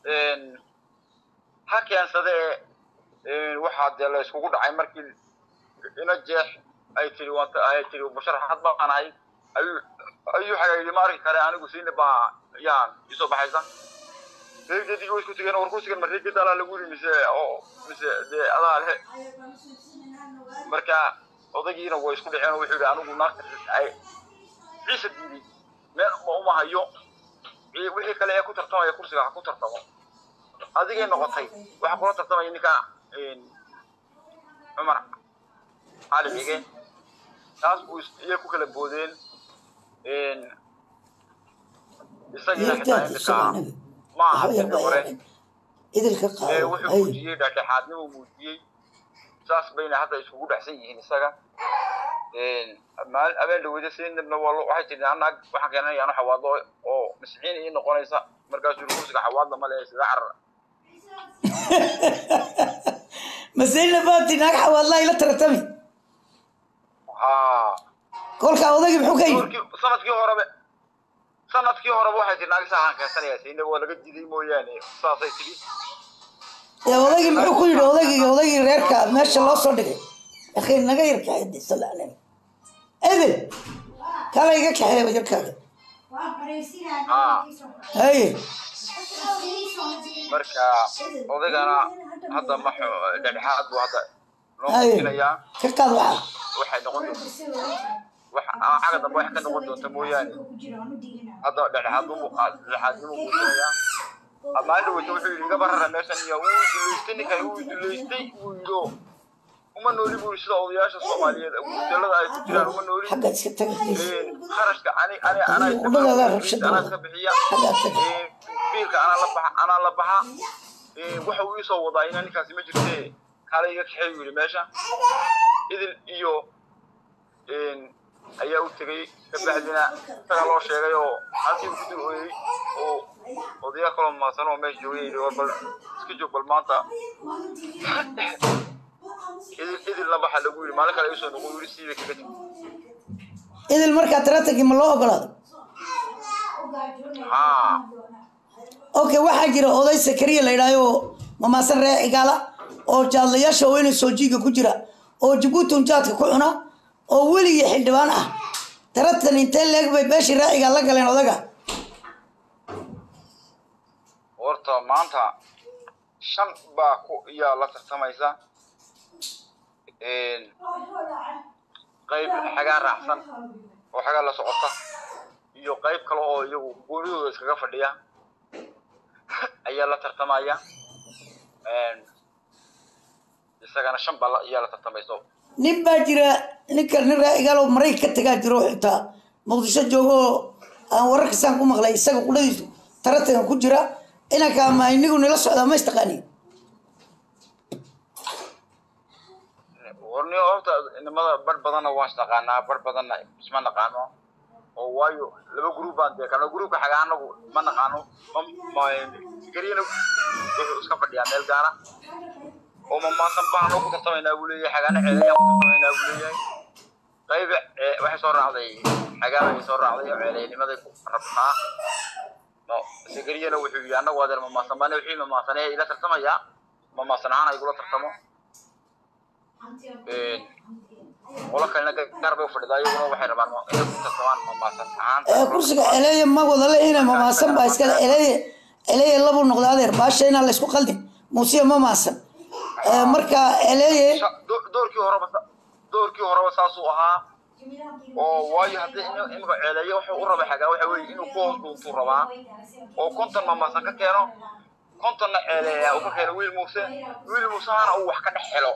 ha keensade ee waxaa dee la iskugu dhacay markii ina jeex ay tiri wanta ay tiri musharaxad baan ahay ayuu ayuu xagaydi ma arki kare anigu siina baa yaan isoo baxaysa reergeedii way isku tegeen war kursigan ma reergeed alaa lagu yiri mise oo mise dee adaa lehe marka odaygiina way isku dhaceen oo wuxuu yidhi anigu naagta ay ciise diiday meel ma uma hayo Ci- wixii kale ee ku tartamaya kursiga ha ku tartamo adigay noqotay waxaa kula tartamaya ninka cumar cali xige taas buu is- iyay ku kala boodeen isagiina xitaa yeertaada imika subaxnabi ma aha waxba xilli hore yarba idilka ee qaado wuxuu hay muujiyey dhexdhexaadnimo muujiyey saas bayna hadda iskugu dhexsan yihiin isaga maal abeen dhaweyda siinabna waa lo- waxay tiri anag waxaan keenanaya anu xawaadlo oo masixiin ii noqonaysa markaasuu yiri kursiga xawaadla male sida carar masayna baati naag xawaadlaa ila tartami haa kolkaa odagii muxuu ka yidhi doorkii sanadkii horebe sanadkii horeba waxay tihi naagi saaxaan keensanaya sayna waa laga diiday mooyaane saasay tidhi ee odagii muxuu ku yidhi odagii odagii reerka meesha loo soo dhigay akhi naga yar kaxeede sala aleyh edel kala iga kaxeeba yarkaaga haye marka odaygana hadda ma xu- dhexdhexaad buu hadda noo haye muujinayaa ka qaad waxa waxay noqon doonta wax ama xagga dambe wax ka noqon doonta mooyaane hadda dhexdhexaad buu muuqaa dhexdhexaadnimuu muujinayaa maalin dhaweyta wuxuu yidhi iga barara meeshan iyo wuu duleystay ninkan wuu duleystay wuu yidhi oo uma nooli buu yidhi sida odayaasha soomaaliyeed gudelada ay ku jiraan uma nooli xagga iska taga please kharashka ani ani anaa iska Wadada bixiya, rabshada anaa wada. iska bixiya Xagga taga. Ee, biilka anaa la baxa anaa la baxa Ee, waxa uu isoo wadaa inaa ninkaasi ma jirte kaala iga kaxeey buu yidhi meesha idil iyo een, ayaa u tegay kabacdina isaga loo sheegay oo halkii uu ku dul ooyey oo odayaa kaloo maasan oo meesha joogay yidhi war bal iska joog bal maanta idil idil la baxa lagu yidhi maalin kale isoo noqo yidhi siibay kaga timi idil markaa taratankii ma loo ogolaado haa okay waxaa jira oday sakariya la yidhaayo mamaasan ree cigaala oo jaadlayaasha weyne soojiiga ku jira oo jabuuti unjaadka ku cuna oo weligii xildhibaan ah taratan intee leeg bay beeshii ree cigaal la galeen odaga horta maanta shan baa ku iyaa la tartamaysa Een, qayb xagaa raacsan oo xagaa la socota iyo qayb kale oo iyagu goonidooda iskaga fadhiya ayaa la tartamaya Een, isagana shan baa la- iyaa la tartamayso nin baa jira ninka nin ree cigaal oo marayka ka tagaa jiro oo xitaa muqdisho joogo oo aan wararka saan ku maqlay isaga qudhadiisu taratanka ku jira inanka ama inigu nila socdaa ma istaqaanin warni horta inamada bar badanna waan isnaqaanaa bar badanna isma naqaano oo waayo laba group baan dee kana groupka xaga anagu ma naqaano ma ma gariyana wuxuu iska fadhiyaa meel gaara oo mamaasan baan ku tartamaynaa buu leeyahay xagaana ceelayaan ku tartamaynaa buu leeyahay qayb ee, waxay soo raacday xagaana ay soo raacday oo ceelaynimaday ku rabtaa no sigariyana wuxuu yidhi annagu adeer mamaasan baan wixii mamaasanee ila tartamaya mamaasan ahaan ay igula tartamo Een, qolo kalena gaar bay u fadhidaa iyaguna waxay rabaan inay ku tartamaan mamaasan ahaan ee kursiga eleeye ma wada le ina mamaasan baa iskale eleeye eleeye labuu noqda adeer baasha inaan laysku qaldin muusiya ma maasan Ee, marka eleeye Sha- do- doorkii horeba sa- doorkii horeba saasuu ahaa oo waayo haddii in- imika ceeleeye wuxuu u raba xagaa waxa weeye inuu ku hoos dhuuntuu rabaa oo konton mamaasan ka keeno kontonna ceeleeya uu ka keeno wiil muuse wiil muusehana uu wax ka dhex helo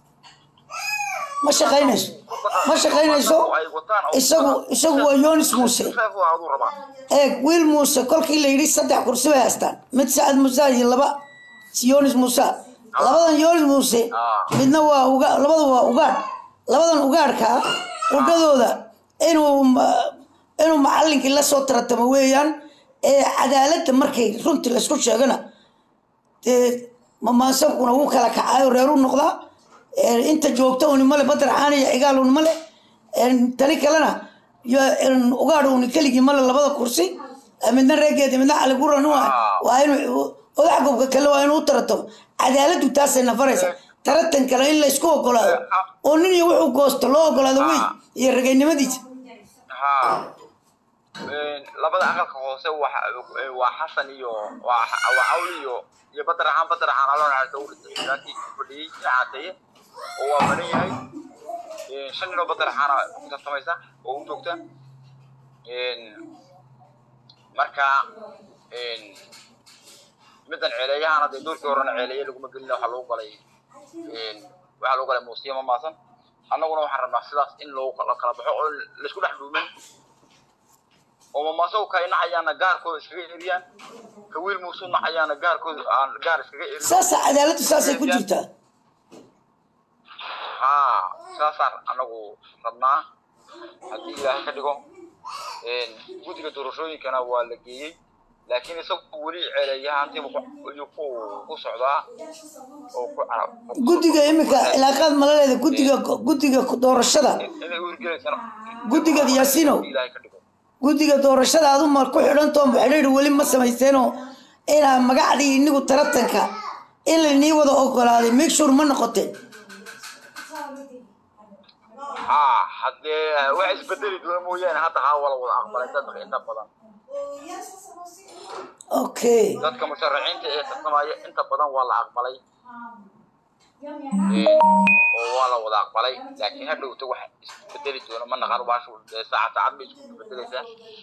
ma shaqaynayso ma shaqaynayso isagu isagu waa yonis muuse Saas waa aduu rabaa eeg wiil muuse kolkii la yidhi saddex kursi bay haystaan mid sacad muuse iyo laba yonis muuse labadan yonis muuse midna waa uga labada waa ugaadh labadan ugaadhka qudhadooda inuu ma- inuu macallinkii la soo taratamo weeyaan ee cadaaladda markay runtii laysku sheegana dee mamaasankuna wuu kala kacaayo reeru noqdaa Ee, inta joogta uni male badar caani iyo cigaal uni male Ee, tani kalena yo- een, ugaadh uni keligii male labada kursi Ee, midna reegeeda midna caliguran waa inuu odax gobka kale waa inuu u taratamo cadaaladdu taasay nafaraysa taratan kale in laysku ogolaado oo nin iyo wuxuu goosto loo ogolaado wey iyo rageynimadiisa haa Een, labada aqalka hoose waxa ee, waa xasan iyo waa waa cawli iyo iyo badar ahaan badar ahaan aloo naxariista uu dhintay laakiin ku fadhiyey dhinacaateye oo waa badan yahay Een, shan nin oo badar ahaana ku tartamaysa oo u joogta Een, marka een, middan ceeleeyahana dee doorkii horena ceeleeye laguma gelina waxaa lagu galay een, waxaa lagu galay muusiya mamaasan annaguna waxaan rabnaa sidaas in loo kala kala baxo oo laisku dhex dhuuman oo mamaasagu ka nacayaana gaarkooda iskaga eriyaan ka wiil muusuu nacayaana gaarkooda aan gaar iskaga erin saasa cadaaladdu saasay ku jirtaa haa saasaan anagu rabnaa haddii ilaahay ka dhigo Een, guddiga doorashooyinkana waa la geeyey laakiin isagu weli ceeleeyahaantiibu ayuu ku ku socdaa oo ku guddiga iminka cilaaqaad malaleeda guddiga guddiga doorashada inay uurgelaysana guddiga yaasino ilaahay ka dhigo guddiga doorashada aad u mar ku xidhantoon xidhiidh weli ma samaysteenoo inaa magacdii inigu taratanka in lainii wada ogolaaday make sure ma noqoteen haa haddee wax isbedeli doona mooyaane hadda haa wala wada aqbalay dadka inta badan okay dadka musharaxiinta ee tartamaya inta badan waa la aqbalay oo waa la wada aqbalay laakiin hadhowta wax isbedeli doona ma naqan baashu dee saacad saacad bay isku bedelaysaa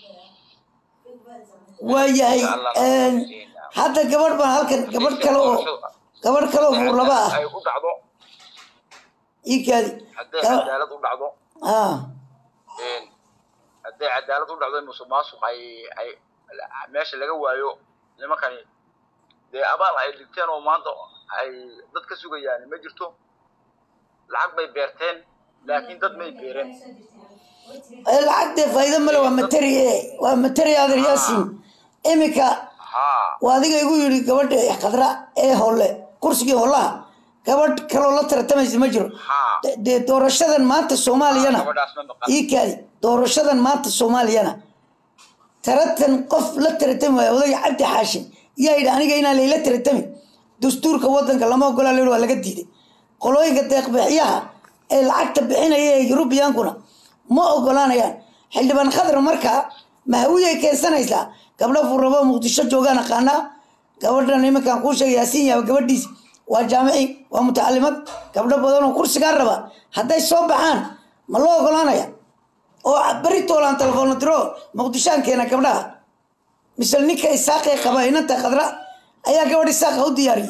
waayahay hadda gabadh baan halkan gabadh kale oo gabadh kale oo buurlaba ah ay u dhacdo ii kaadi hadday Gaba- cadaalad u dhacdo ah hadday cadaalad u dhacdo musuq maasuq ay ay meesha laga waayo nimankani dee abaal ay dhigteen oo maanta ay dad ka sugayaan ma jirto lacag bay beerteen laakiin dad may beereen ee lacagtee faa'iido male waa materi ee waa materi adeer yaasin iminka haa waa adiga igu yidhi gabadha khadra ee holle kursigii hollaha gabadh kaloo la tartamaysa ma jiro haa De- dee doorashadan maanta soomaaliyana gabadhaas ma maqan ii kaadi doorashadan maanta soomaaliyana taratan qof la taratami waayo odayga cabdi xaashin yaa yidhi aniga inaan layla taratami dastuurka wadanka lama ogolaa leer waa laga diiday qolooyinka deeqbixiyaha ee lacagta bixinaya ee yurubiyankuna ma ogolaanayaan xildhibaan khadra markaa mahawiyay keensanaysaa gabdho furrabo muqdisho joogaan aqaanaa gabadhan iminkaan kuu sheegay yaasiin yaaba gabadhiis waa jaamici waa mutacalimad gabdho badan oo kursigaa raba hadday soo baxaan ma loo ogolaanaya oo beri toolaan telefoona diro muqdishaan keena gabdhaha mise ninka isaaqee qaba inanta khadra ayaa gabadh isaaqa u diyaariyey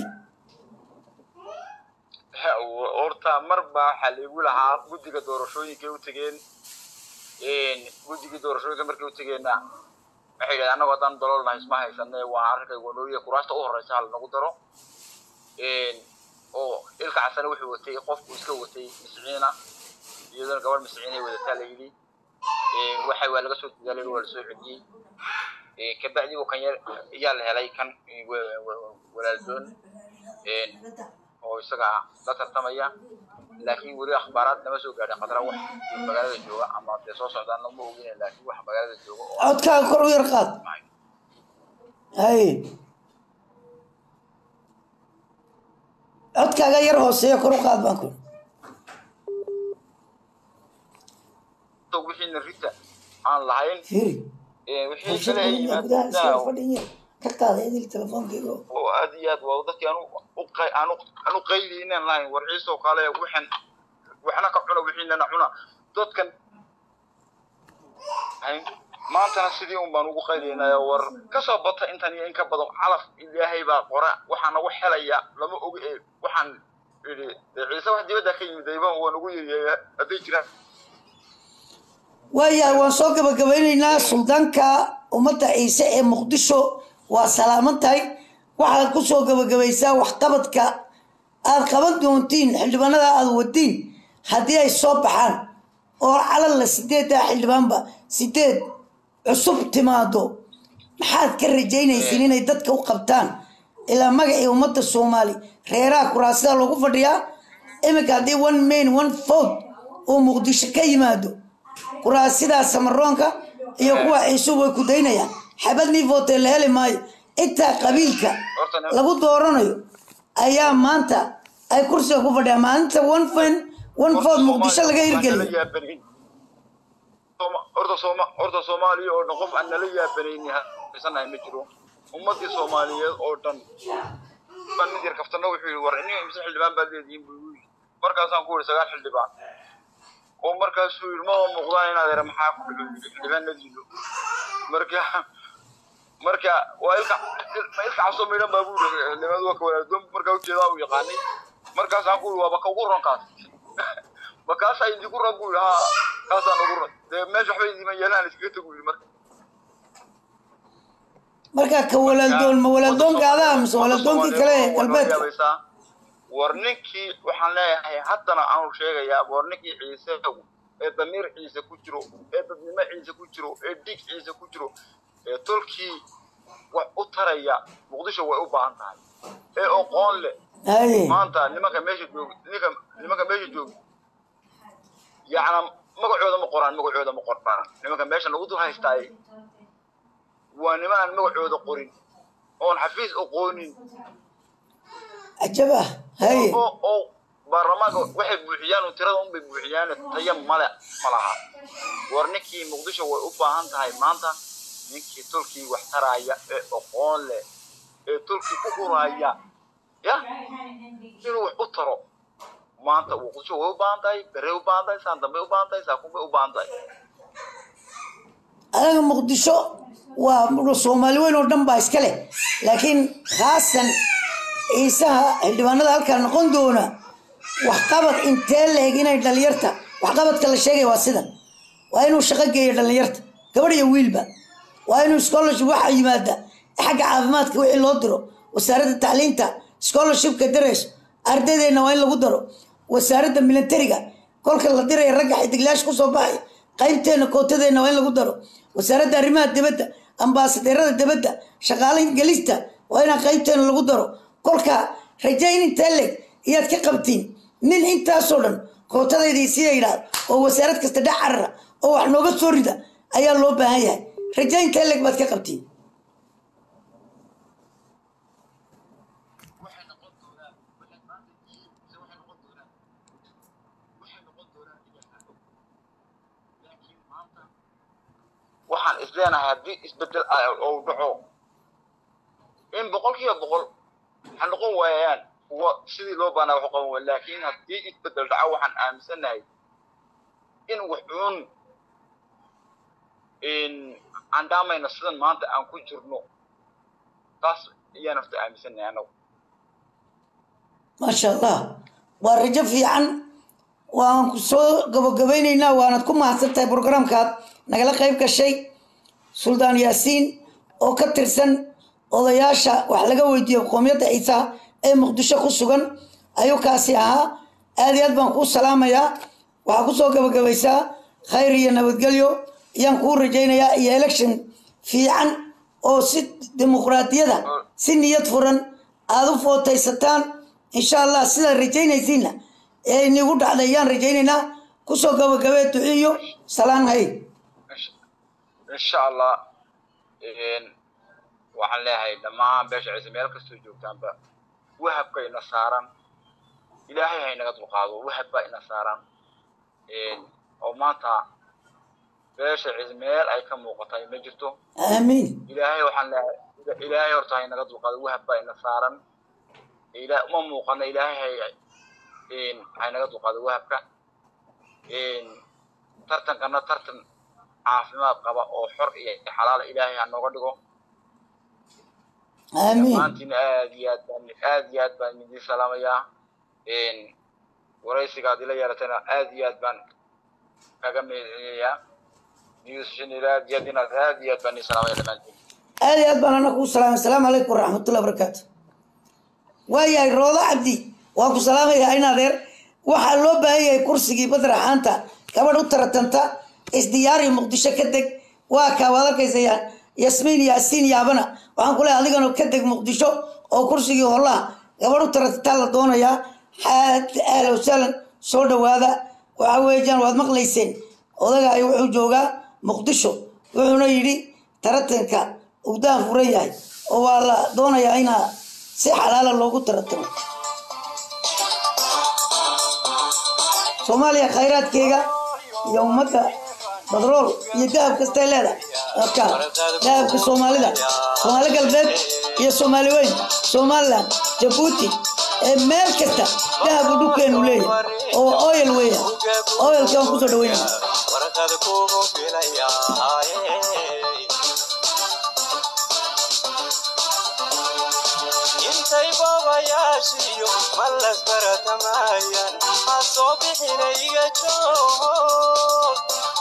horta mar baa waxaa laigu lahaa guddiga doorashooyinkay u tegeen guddigii doorashooyinka markay u tegeenna waxay yidhahdeen annagu haddaan daloolnahay isma haysane waa arrinkay wanooyiya kuraasta u horeysa ha lanagu daro oo ilka casane wuxuu watay qofku iska watay misciina iyadana gabadh misciinay wadataa la yidhi waxay waa laga soo dadaalay waa lasoo celiyey kabacdi uu kan yar ayaa la helay kan wa- wa- walaaldoon oo isaga la tartamaya laakiin weli akhbaaraad nama soo gaadhin khadra wax magaalada jooga ama dee soo socdaan lama ogina laakiin wax magaalada jooga oo codkaaga kor u yar qaad hay codkaaga yar hooseeya kor u qaad baan ku wixiina rita aan lahayn fiiri wixii kale ay gudaha iska yimaadaan fadhin yar ka qaada idil telefoonkeyga oo oo aad iyo aad waa dadkii aanu u qay aanu aanu qayli inaan lahayn war ciisoo kale waxan waxna ka cuna wixiinana cuna dadkan hay maantana sidii un baan ugu qaylaynaya war ka soo bata intan iyo in ka badan calaf ilaahay baa qora waxaa nagu helaya lama ogi ee waxaan idhi dee ciise wax dibadda ka yimid ayba waa nagu yeeyeeya hadday jiraan waayahay waan soo gabagabaynaynaa suldaanka ummadda ciise ee muqdisho waa salaaman tahay waxaad ku soo gabagabaysaa waxqabadka aad qaban doontiin xildhibaanada aad wadiin haddii ay soo baxaan oo calalla sideeddaa xildhibaanba sideed cusub timaado maxaad ka rajaynaysiin inay dadka u qabtaan ilaa magacii ummadda soomaali reeraha kuraasida loogu fadhiyaa iminka haddii one main one vote uu muqdisho ka yimaado kuraasidaa samaroonka iyo kuwa ciisuhu way ku daynayaan xabadnii vootee la heli maayo intaa qabiilka lagu dooranayo ayaa maanta ay kursiga ku fadhiyaan maalinta one fin one vote muqdisho laga hirgeliyo horta sooma horta soomaaliya oo dhan qof aan nala yaabanayni haysanahay ma jiro ummadii soomaaliyeed oo dhan baan mid yar kaftana wuxuu yidhi war iniga imse xildhibaan baad leedihiin buu igu yidhi markaasaan ku yidhi sagaal xildhibaan oo markaasuu yidhi ma muuqdaan inaad ere maxaa ku dhuxu yidhi xildhibaanadiidu marka marka waa ilka ma ilka casoo midhan baa buu yidhi xildhibaanadu waa ka walaadon markaa ujeedaa uu yaqaanay markaasaan ku yidhi waa baka ugu ron kaas bakaasaa idinku ron buu yidhi haa kaasaan ugu ron dee meesha waxba idima yeelaan iskaga tagu yidhi marka marka ka walaaldoon ma walaaldoonka adaa mise walaaldoonkii kale ee galbeedka war ninkii waxaan leeyahay haddana aanu sheegayaa war ninkii ciise ee damiir ciise ku jiro ee dadnimo ciise ku jiro ee dhiig ciise ku jiro ee tolkii wax u taraya muqdisho way u baahan tahay ee aqoon leh haye maanta nimanka meesha jooga nimanka nimanka meesha jooga yacna magacooda ma qoraan magacooda ma qoraan nimanka meesha lagu dul haystaay waa niman aan magacooda qorin oon xafiis aqoonin cajab ah haye oo oo baarlamaanka waxay buuxiyaan oo tirada unbay buuxiyaan taya male ma laha war ninkii muqdisho way u baahan tahay maanta ninkii tulkii wax taraya ee aqoon leh ee tulkii ku huraya ya inuu wax u taro maanta muqdisho way u baahan tahay bere u baahan tahay saan dambe u baahan tahay saakuun bay u baahan tahay anaga muqdisho waa soomaali weyn oo dhan baa iska leh laakiin khaasan ciisaha xildhibaanada halkaa noqon doona waxqabad intee la eg inay dhalinyarta waxqabadka la sheegaya waa sidan waa inuu shaqo geeyo dhalinyarta gabadh iyo wiilba waa inuu scholarship waxa yimaada xagga caafimaadka wixii loo diro wasaaradda tacliinta scholarshipka darayso ardaydeena waa in lagu daro wasaaradda militariga kolka la diraya ragga xidiglaasha kusoo baxay qaybteena kootadeena waa in lagu daro wasaaradda arrimaha dibadda ambaasadeerada dibadda shaqaalayn gelista waa inaan qaybteena lagu daro kolka rajayn intee leg iyaad ka qabtiin nin intaasoo dhan kootadaydii sida yidhaahdo oo wasaarad kasta dhex carara oo wax nooga soo rida ayaa loo baahan yahay rajayn intee leg baad ka qabtiin waxaan isleenahay haddii isbedel ou dhaco in boqolkiiba boqol ha noqon waayaan kuwa sidii loo baanaa wax u qaban waaya laakiin haddii isbedel dhaco waxaan aaminsanahay in waxuun aan dhaamayno sidan maanta aan ku jirno taas ayaan horta aaminsanahay anagu maasha allah waa rajo fiican waan ku soo gabagabaynaynaa waanad ku mahadsan tahay programkaad nagala qayb gashay suldaan yaasiin oo ka tirsan odayaasha wax laga weydiiyo qoomiyadda ciisaha ee muqdisho ku sugan ayuu kaasi ahaa aad iyo aad baan kuu salaamayaa waxaa kusoo gabagabaysaa khayr iyo nabadgelyo ayaan kuu rajaynayaa iyo election fiican oo si dimuqraadiyada si niyad furan aada u footaysataan insha allah sidaad rajaynaysiinna ee inigu dhacday ayaan rajaynaynaa kusoo gabagabee duxiyo salaan hay insha allah waxaan leeyahay dhammaan beesha ciise meel kastoo joogtaanba wahabka ina saaran ilaahay ha inaga dulqaado wahab baa ina saaran oo maanta beesha ciise meel ay ka muuqatay ma jirto aamiin ilaahay waxaan leeyahay ilaahay horta ha inaga dulqaado wahab baa ina saaran ila uma muuqana ilaahay ha ha inaga dulqaado wahabka tartankana tartan caafimaad qaba oo xor iyo xalaala ilaahay ha nooga dhigo aamiin maantiina aad iyo aad baan aad iyo aad baan idin salaamayaa waraysiga aad ila yeelatayna aad iyo aad baan kaga meedinayaa newshinila aad iyo aad inaad aad iyo aad baan idin salaamaya dhammaantiin aad iyo aad baan ana kuu salaamay asalaamu calaykum waraxmatullahi wabarakaatu waayahay roodo cabdi waan ku salaamayaa in adeer waxaa loo baahan yahay kursigii badraxaanta gabadh u taratanta isdiyaari muqdisho ka deg waa kaa waad arkaysa yasmiin yaasiin yaabana waxaan ku leehay adigana ka deg muqdisho oo kursigii hollaha gabadh u taratantaa la doonayaa ahla wasahlan soo dhawaada waxa weeyaan waad maqlayseen odagaay wuxuu joogaa muqdisho wuxuuna yidhi taratanka ugdaan furan yahay oo waa la doonayaa inaa si xalaala loogu taratamo soomaaliya khayraadkeega iyo ummadda badrool iyo dahab kastay leedahay marka dahabka soomaalida soomaali galbeed iyo soomaali weyn somaliland jabuuti ee meel kasta dahabu dhulkeenu leeyahay oo oyel weeya oyelka waan kusoo dhaweynaya warqad kugu filayaaye intay boobayaashiyo mallas baratamaayaan ha soo bixina iga joog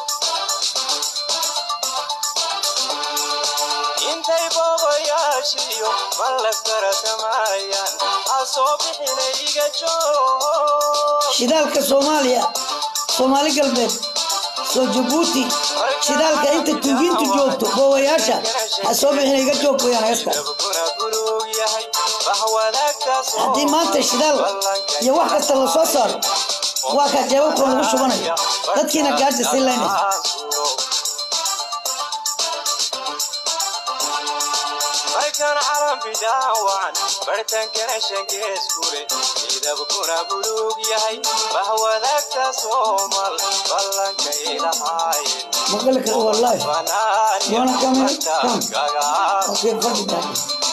intay boobayaashiyo mallas baratamaayaan ha soo bixina iga joog shidaalka soomaaliya soomaali galbeed soo jabuuti shidaalka inta tuugiintu joogto boowayaasha ha soo bixina iga joog weyaan heesta dabkuna buluug yahay bax wadaagtaas oo haddii maanta shidaal iyo wax kasta la soo saaro waa kaa jeebabkan lagu shubanayo dadkiina gaaja sii laynaysa markan calan bidaawacan bartankana shangees kule midabkuna buluug yahay bax wadaagta soomal ballanka ilahaayeen maqali kara wallahi banaan You wanna come in? Come. kaga okay fadhi tahay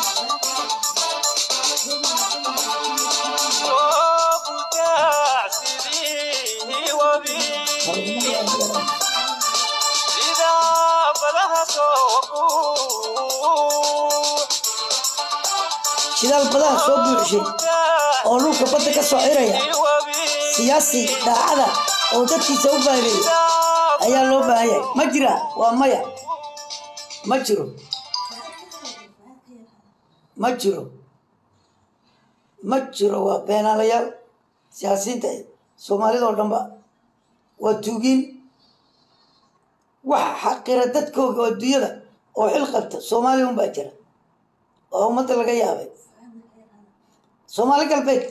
soo butaac sidii wabi sida badaha soo buux shidaal badaha soo buuxishay oo dhulka badda ka soo xiraya siyaasi daacada oo dadkiisa u baahireeyay ayaa loo baahan yahay ma jira waa maya ma jiro ma jiro ma jiro waa beenaalayaal siyaasiyiinta soomaalida oo dhanba waa tuugiin wax xaqira dadkooga oo adduunyada oo xil qabta soomaaliya un baa jira oo ummadda laga yaabay soomaali galbeed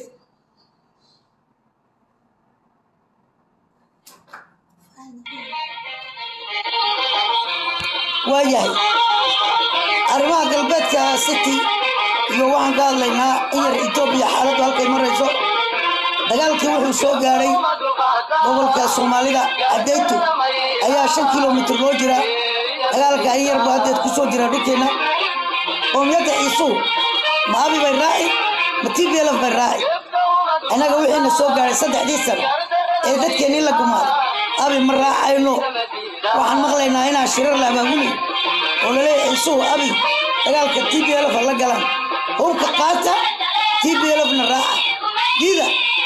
waa yahay arrimaha galbeedka city iyo waxaan ka hadlaynaa in yar etoobiya xaaladdu halkay marayso dagaalkii wuxuu soo gaadhay gobolka soomaalida cadeytu ayaa shan kilomitir loo jira dagaalka in yarbu haddeed ku soo jira dhulkeenna qoomiyadda ciisuu ma abi bay raaci ma tblf bay raaci innaga wixiina soo gaadhay saddexdii sano ee dadkeennii la gumaaday abi ma raacayno waxaan maqlaynaa inaan shirar la abaabulay oo laleeyahay ciisuu abi dagaalka tblf la galaan hubka qaata tblfna raaca diida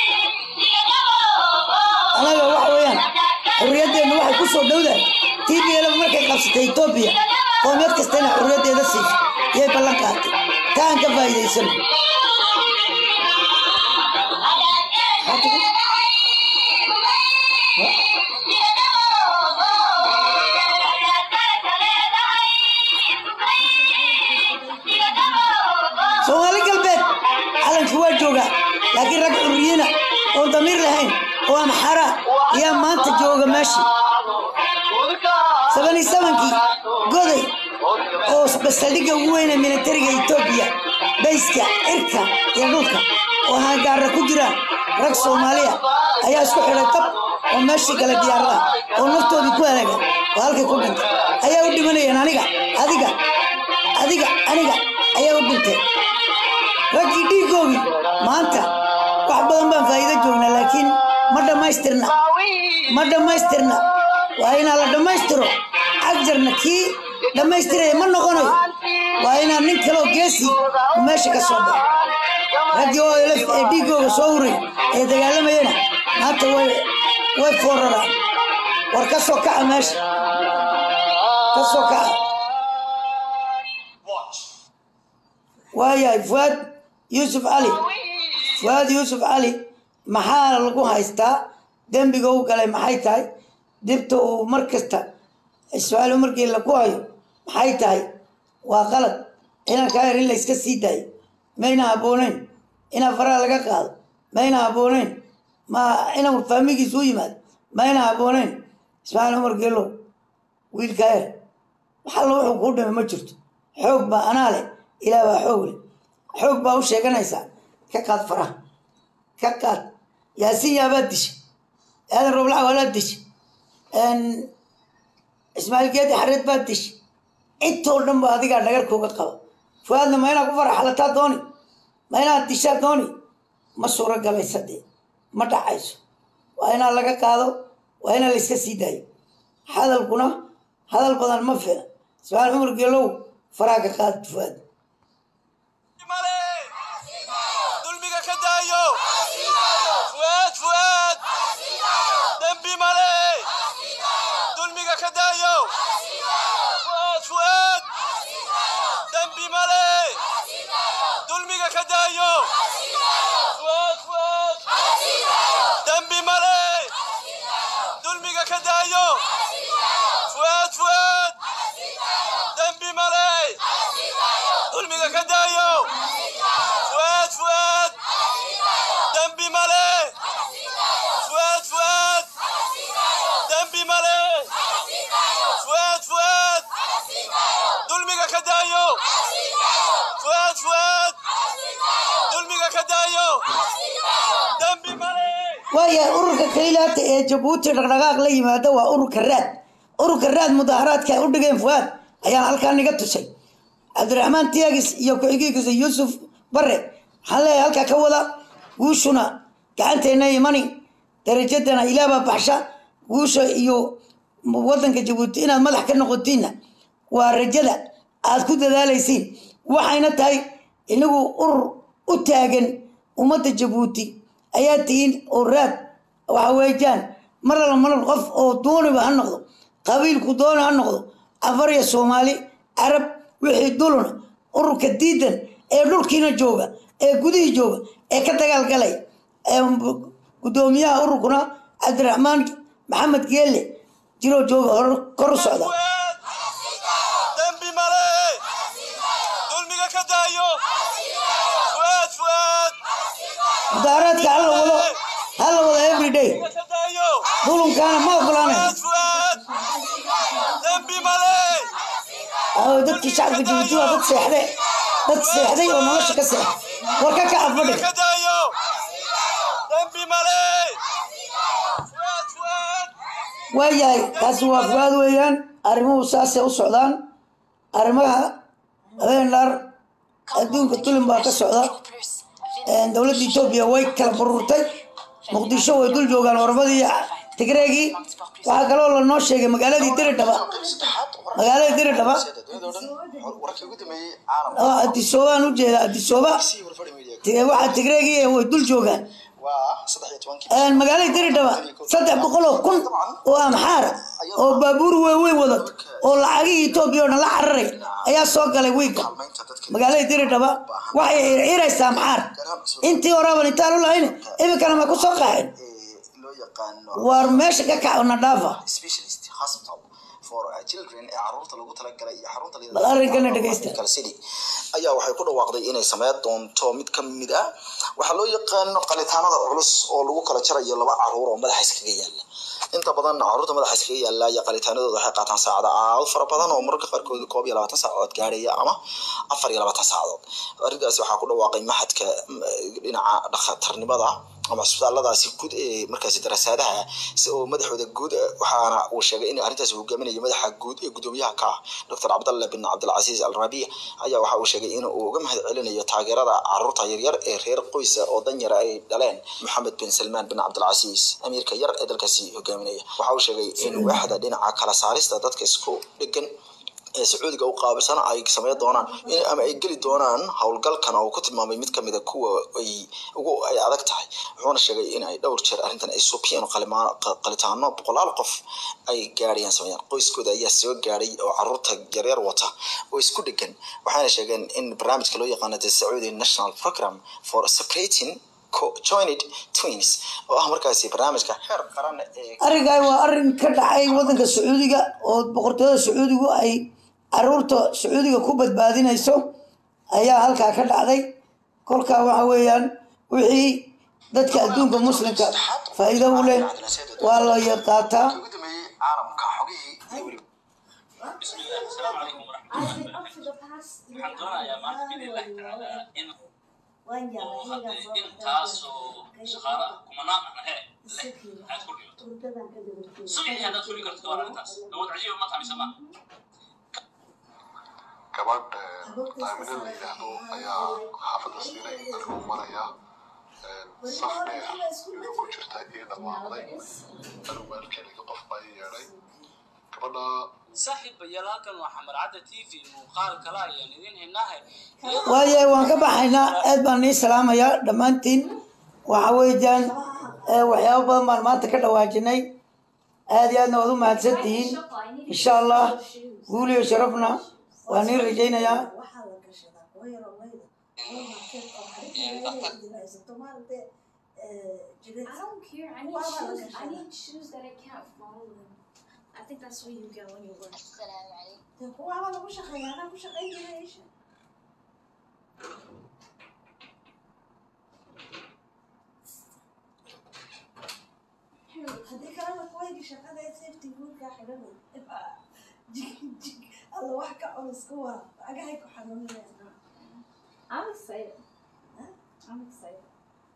anaga waxa weeyaan xurriyaddeennu waxay ku soo dhowdahay tblf markay qabsatay etoobiya qoomiyad kasta inay xurriyaddeeda siiso iyay ballan qaatay taan ka faa'iidaysano soomaali galbeed calankii waa joogaa laakiin rag xurriyiina oon damiir lahayn oo amxara ayaa maanta jooga meeshii sabani sabankii goday oo basaldhigga ugu weyne militariga etoobiya bayska cirka iyo dhulka oo hangaara ku jiraan rag soomaaliya ayaa isku xidhay dab oo meeshii gala diyaaradaha oo naftoodii ku halaagay oo halkay ku dhintay ayaa u dhimanayeen aniga adiga adiga aniga ayaa u dhintay raggii dhiigoogii maanta wax badan baan faa'iido joognaa laakiin ma dhammaystirna ma dhammaystirna waa inaa la dhammaystiro cagjarna kii dhammaystiraya ma noqonayo waa inaa nin kaloo geesi uu meesha ka soo baxo raggii oo elef ee dhiigooga soo huray ee dagaalamayana maanta way way fooraraan war ka soo kaca meesha ka soo kaca waayahay fuaad yuusuf cali fuaad yuusuf cali maxaa lagu haystaa dembiga u galay maxay tahay dibta uu mar kasta ismaaciil markii laku hayo maxay tahay waa qalad inaan kaa yar in la iska sii daayo mayna habbooneyn inaan faraha laga qaado mayna habbooneyn ma inaan faamigiisu u yimaado mayna habbooneyn ismaaciil cumar geelow wiilkaa yar waxalla wuxuu kuu dhimay ma jirto xoog baa anaa leh ilaah baa xoog leh xoog baa u sheeganaysaa ka qaad faraha ka qaad yaasiin yaabaad dishay aadan rooblaca waalaad dishay ismaaciil geedi xareed baad dishay intoo dhan ba adigaa dhagarkooga qaba fuaadna ma inaad ku faraxalataa dooni ma inaad dishaa dooni ma suuro galaysa dee ma dhacayso waa inaa laga qaado waa inaa la iska sii daayo hadalkuna hadal badan ma filan ismaaciil cumar geelow faraha ka qaad fuaad male dulmiga ka daayo fuaad fuaad dembi male dulmiga ka daayo fuaad fuaad dembi male dulmiga ka daayo fuaad fuaad dembi male dulmiga ka daayo daayo fuaad fuaad dembi male fuaad fuaad dembi male fuaad fuaad dulmiga ka daayo fuaad fuaad dulmiga ka daayo dembi male waayahay ururka kaylaata ee jabuuti dhaqdhaqaaq la yimaada waa ururka raad ururka raad mudaharaadka ay u dhigeen fuaad ayaan halkaa niga tusay cabdiraxmaan tiagis iyo ku-xigiigisa yuusuf bare waxaan leeyahay halkaa ka wada guushuna gacanteena imani darajadana ilaabaa baxsha guusha iyo wadanka jabuuti inaad madax ka noqotiinna waa rajada aad ku dadaalaysiin waxayna tahay inagu urur u taagan ummadda jabuuti ayaa tihiin oo raad waxa weeyaan mar alla mar qof oo dooniba ha noqdo qabiilku dooni ha noqdo afar iyo soomaali carab wixii duluna ururka diidan ee dhulkiina jooga ee gudihii jooga ee ka dagaalgalay ee gudoomiyaha ururkuna cabdiraxmaan maxamed geelle jiroo jooga hor kor u socda fuaad dembi male dulmiga ka daayo fuaad fuaad mudaaraadka hala wado hala wado everyday ka daayo dulunkaana ma ogolaanay fuaad fuaad dembi male aawo dadkii shacabka jabuuti waa dad seexde dad seexday oo nolosha ka seex war ka kaca fadhi ka daayo dembi male fuaad fuaad waayahay taasi waa fuaad weeyaan arrimuhu saasay u socdaan arrimaha habeenlaar adduunka tulin baa ka socda dowladda etoobiya way kala bururtay muqdisho way dul joogaan waramadii tigreegii waxaa kaloo lanoo sheegay magaaladii diridhaba magaaladii diridhaba wararkii ugu dambeeyey caalamka oo adisoobaan u jeeda adisooba sii warfadhi media Ti- waxaa tigreegii way dul joogaan waa saddex iyo tobankii magaalada diridhaba saddex boqol oo kun oo amxaara oo baabuur waaweyn wada oo lacagihii etoobiya oo dhan la cararay ayaa soo galay wiigga kaalmaynta dadka magaalada diridhaba waxay xirxiraysaa amxaar intii horaban intaan u lahayn iminkana ma ku soo qaxeen ee loo yaqaano waar meesha ka kac na dhaafa specialist hospital for uh, children ee caruurta lagu talagalay iyo xarunta la bal arrinkana dhegeysta Kal City ayaa waxay ku dhawaaqday inay sameyn doonto mid ka mid ah waxaa loo yaqaano qalitaanada culus oo lagu kala jarayo laba caruur oo madaxa iskaga yaala inta badan caruurta madaxa iskaga yaala iyo qalitaanadooda waxay qaataan saacada aad fara badan oo mararka qaarkood koob iyo labaatan saacadood gaaraya ama afar iyo labaatan saacadood arrintaasi waxaa ku dhawaaqay maxadka mm, dhinaca dhakhtarnimada ama isbitaalladaasi guud ee markaasi darasaadaha si oo madaxooda guud eh, waxaana uu sheegay in arrintaasi uu hogaaminayo madaxa guud ee gudoomiyaha ka ah dr cabdalle bin cabdilcasiis al rabiic ayaa waxa uu sheegay in uu uga mahad celinayo taageerada caruurta yaryar ee reer qoysa oo danyara ay dhaleen maxamed bin salmaan bin cabdilcasiis amiirka yar ee dalkaasi hogaaminaya waxa uu sheegay in waaxda dhinaca kala saarista dadka isku dhegan ee sacuudiga u qaabilsan ay sameyn doonaan in ama ay geli doonaan howlgalkan oo ku tilmaamay mid kamid a kuwa ay ugu ay adag tahay wuxuuna sheegay in ay dhowr jeer arrintan ay subiyeen qalimaan qalitaano boqolaal qof ay gaadhayaan sameeyaan qoyskooda ayaa soo gaadhay oo caruurta yaryar wata oo isku dhegan waxaana sheegeen in barnaamijka loo yaqaano the saudi national program for separating co-joined twins oo ah markaasi barnaamijka heer qaran ee arrinkan waa arrin ka dhacay wadanka sacuudiga oo boqortooyada sacuudigu ay caruurta sacuudiga ku badbaadinayso ayaa halkaa ka dhacday kolkaa waxa weeyaan wixii dadka adduunka muslimka faa'iido u leh waa la qaataa ugu dambeeyey caalamka xogihii iyo weliba بسم الله السلام عليكم ورحمة الله وبركاته waxaan doonayaa maanta biidnillahi tacaala in oo hadda intaasoo shaqaala kumanaan ahna he leh aad ku dhigato subixii haddaad fuli karto ka war arrintaas awood cajiiba ma tahay ma gabadh daamina la yidhaahdo ayaa xaafadda siinay anigoo maraya saf dheer iyadoo ku jirta ii dhawaaqday anigu maalkeeliga qof baa ii yeedhay gabadha saaxiibayaal halkan waa xamarcadda t v muuqaal kale ayaan idin hinahay waayahay waan ka baxaynaa aad baan nii salaamayaa dhammaantiin waxa weeyaan eh, waxyaabo badan baan maanta ka dhawaajinay aad iyo aadna waad u mahadsan tihiin insha allah guul iyo sharafna waa nii rajaynayaa I don't care. I need shoes. I need shoes that I can't follow them. I think that's where you get when you work. haddii kalena kuwayga shaqada ee safety guurkaa xidhanay ibaa jig jig alla wax ka culus ku waa agahay ku xanuunayaan I'm excited. I'm excited.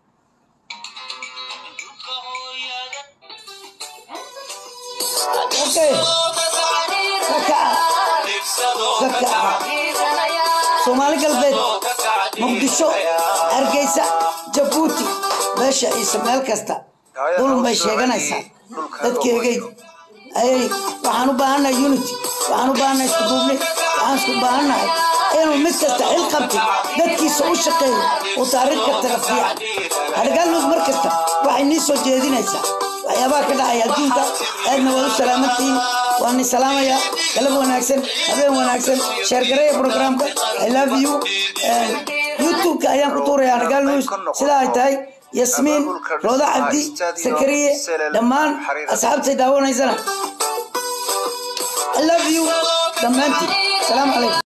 okay kakaca kakaca soomaali galbeed muqdisho hargeysa jabuuti meesha ciise meel kasta dulun bay sheeganaysaa dadkeegay ayay waxaan u baahannahay unity waxaan u baahannahay isku duubni waxaan isku baahannahay inuu mid kasta xil qabtay dadkiisa u shaqeeyo uu taariikhka taga fiican hadhagaalnood mar kasta waxay nii soo jeedinaysaa waxyaabaha ka dhacaya adduunka aadna waad u salaamantihiin waan ni salaamayaa galab wanaagsan habeen wanaagsan sheergareeya programka i love you youtube-ka ayaan ku tuurayaa hadhagaal news sidaa ay tahay yasmiin rooda cabdi sakariye dhammaan asxaabtay daawanaysana i love you dhammaantiin salaamu calaykum